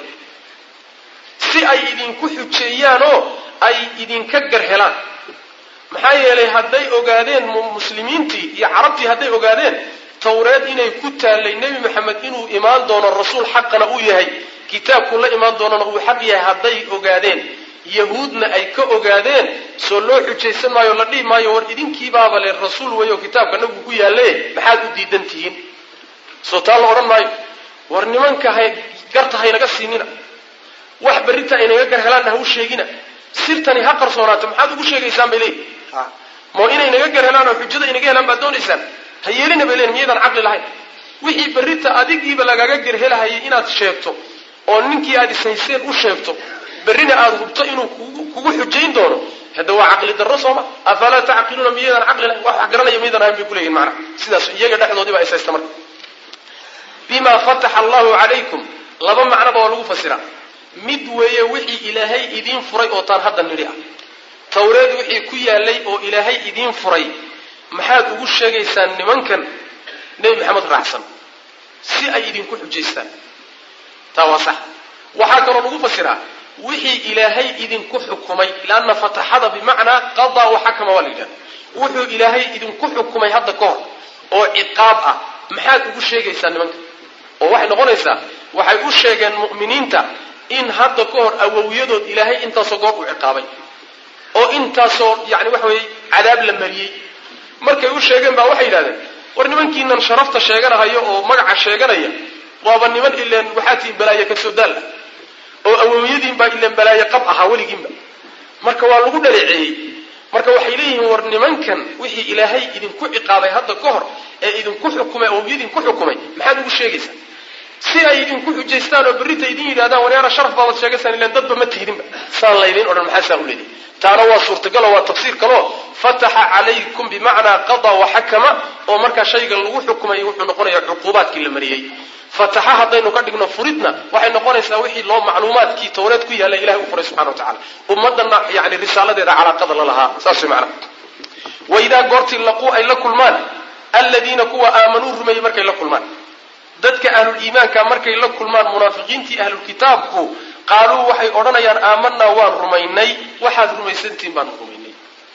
si ay idinku xujeeyaanoo ay idinka gar helaan maxaa yeelay hadday ogaadeen muslimiintii iyo carabtii hadday ogaadeen tawreed inay ku taallay nebi maxamed inuu imaan doono rasuul xaqana uu yahay kitaabkuu la imaan doonana uu xaq yahay hadday ogaadeen yahuudna ay ka ogaadeen soo loo xujaysan maayo la dhihi maayo war idinkiibaaba le rasuul weeyo kitaabka nagu ku yaalle maxaad u diidan tihiin soo taa la odhan maayo war nimanka hay garta haynaga siinina wax berrinta aynaga gar helaanna ha u sheegina sirtani ha qarsoonaato maxaad ugu sheegaysaan bay leeyihin mo inay naga gar helaan oo xujada inaga helaan baad doonaysaan ha yeelina bay leeyihin miyaydaan caqli lahayn wixii berrinta adigiiba lagaga gerhelahayay inaad sheegto oo ninkii aad ishayseen u sheegto berrina aada hubto inuu kugu xujayn doono hadda waa caqli darro sooma afalaa tacqiluuna miyaydaan caqli lahayn wax wax garanaya miyaydaan ahayn bay kuleeyihin macnaha sidaas iyaga dhexdoodii baa ishaysta marka bima fataxa allahu calaykum laba macnoba waa lagu fasiraa mid weeye wixii ilaahay idiin furay oo taan hadda nidhi ah tawreed wixii ku yaalay oo ilaahay idiin furay maxaad ugu sheegaysaan nimankan nebi maxamed raacsan si ay idinku xujaystaan taa waa sax waxaa kaloo lagu fasiraa wixii ilaahay idinku xukumay leanna fataxada bimacnaa qadaa waxakama waa la yidhahda wuxuu ilaahay idinku xukumay hadda ka hor oo ciqaab ah maxaad ugu sheegaysaa nimanka oo waxay noqonaysaa waxay u sheegeen mu'miniinta in hadda ka hor awowyadood ilaahay intaasoo goor u ciqaabay oo intaasoo yani waxa weeye cadaab la mariyey markay u sheegeen baa waxay yidhahdeen war nimankiinan sharafta sheeganahayo oo magaca sheeganaya waaba niman ileen waxaa tihin balaaye kasoo daal ah oo awowyadiinbaa ileen balaaye qab ahaa weligiinba marka waa lagu dhaleeceeyey marka waxay leeyihiin war nimankan wixii ilaahay idinku ciqaabay hadda ka hor ee idinku xukumay awowyadiinku xukumay maxaad ugu sheegaysaa si ay idinku xujaystaan oo berrita idin yidhahdaan waryaara sharaf baabaad sheegaysaan ilaan dadba ma tihidinba saan laydin odhan maxaa saa u leedahay taana waa suurtagalo waa tafsiir kaleo fataxa calaykum bimacnaa qadaa waxakama oo markaa shayga lagu xukumay wuxuu noqonayaa cuquubaadkii la mariyey fataxa haddaynu ka dhigno furidna waxay noqonaysaa wixii loo macluumaadkii tawreed ku yaalla ilahay u furay subxana wa tacala ummadana yani risaaladeeda calaaqada la lahaa saas way macnaha waidaa goortii laquu ay la kulmaan aladiina kuwa aamanuu rumeeyey markay la kulmaan dadka ahluliimaanka markay la kulmaan munaafiqiintii ahlulkitaabku qaaluu waxay odhanayaan aamanaa waan rumaynay waxaad rumaysantihiin baanu rumaynay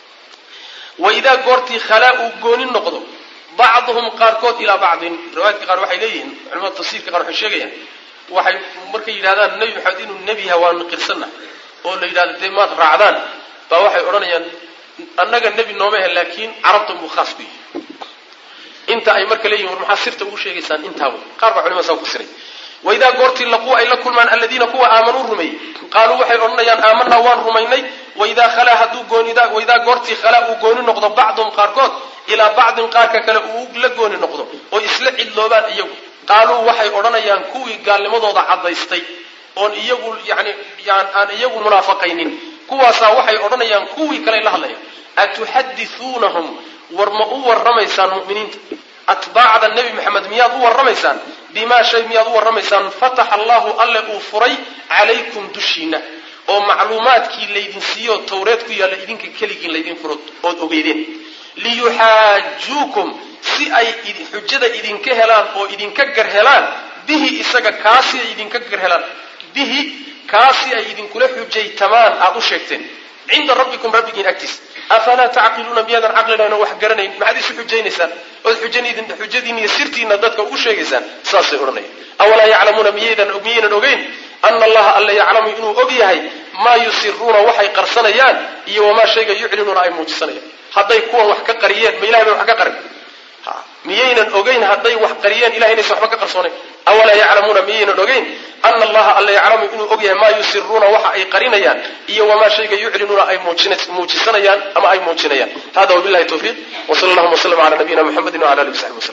waidaa goortii khalaa uu gooni noqdo bacduhum qaarkood ilaa bacdin riwaayadka qaar waxay leeyihiin culamada tafsiirka qaar waxay sheegayaan waxay markay yidhahdaan nebi maxamed inuu nebi yaha waanu qirsanna oo la yidhahdo dee maad raacdaan baa waxay odhanayaan annaga nebi nooma ahe laakiin carabtan buu khaas ku yahay inta ay marka leeyihin war maxaa sirta ugu sheegaysaan intaa wey qaar baa culimada saa ku siray waidaa goortii laquu ay la kulmaan aladiina kuwa aamanuu rumeeyey qaaluu waxay odhanayaan aamanaa waan rumaynay waidaa khalaa hadduu goonida waidaa goortii khalaa uu gooni noqdo bacduhum qaarkood ilaa bacdin qaarka kale uu la gooni noqdo oo isla cidloobaan iyagu qaaluu waxay odhanayaan kuwii gaalnimadooda caddaystay oon iyagu yani aan iyagu munaafaqaynin kuwaasaa waxay odhanayaan kuwii kale la hadlayaan atuxadithuunahum war ma u warramaysaan mu'miniinta atbaacda nebi maxamed miyaad u warramaysaan bimaa shay miyaad u warramaysaan fataxa allahu alle uu furay calaykum dushiina oo macluumaadkii laydin siiyo tawreed ku yaalla idinka keligiin laydin furo ood ogeydeen liyuxaajuukum si ay xujada idinka helaan oo idinka gar helaan bihi isaga kaasi ay idinka gar helaan bihi kaasi ay idinkula xujaytamaan aada u sheegteen cinda rabbikum rabbigiin agtiis afalaa tacqiluuna miyaadan caqlilayn oo wax garanayn maxaad isu xujaynaysaan ood xujadiina iyo sirtiina dadka ugu sheegaysaan saasay odhanayaan awalaa yaclamuuna miyaydan miyaynan ogeyn ana allaha alla yaclamu inuu og yahay maa yusiruuna waxay qarsanayaan iyo wamaa shayga yuclinuuna ay muujisanayaan hadday kuwan wax ka qariyeen ma ilahay bay wax ka qarin miyaynan ogeyn hadday wax qariyeen ilahay inaysan waxba ka qarsoonayn awalaa yaclamuuna miyaynan ogeyn ana allaha alla yaclamu inuu og yahay maa yusiruuna waxa ay qarinayaan iyo wamaa shayga yuclinuuna ay muujisanayaan ama ay muujinayaan hada wabillahi tawfiiq wsala allahuma wslm ala nabiyina muxamedi wala alihi wasaxbi waslm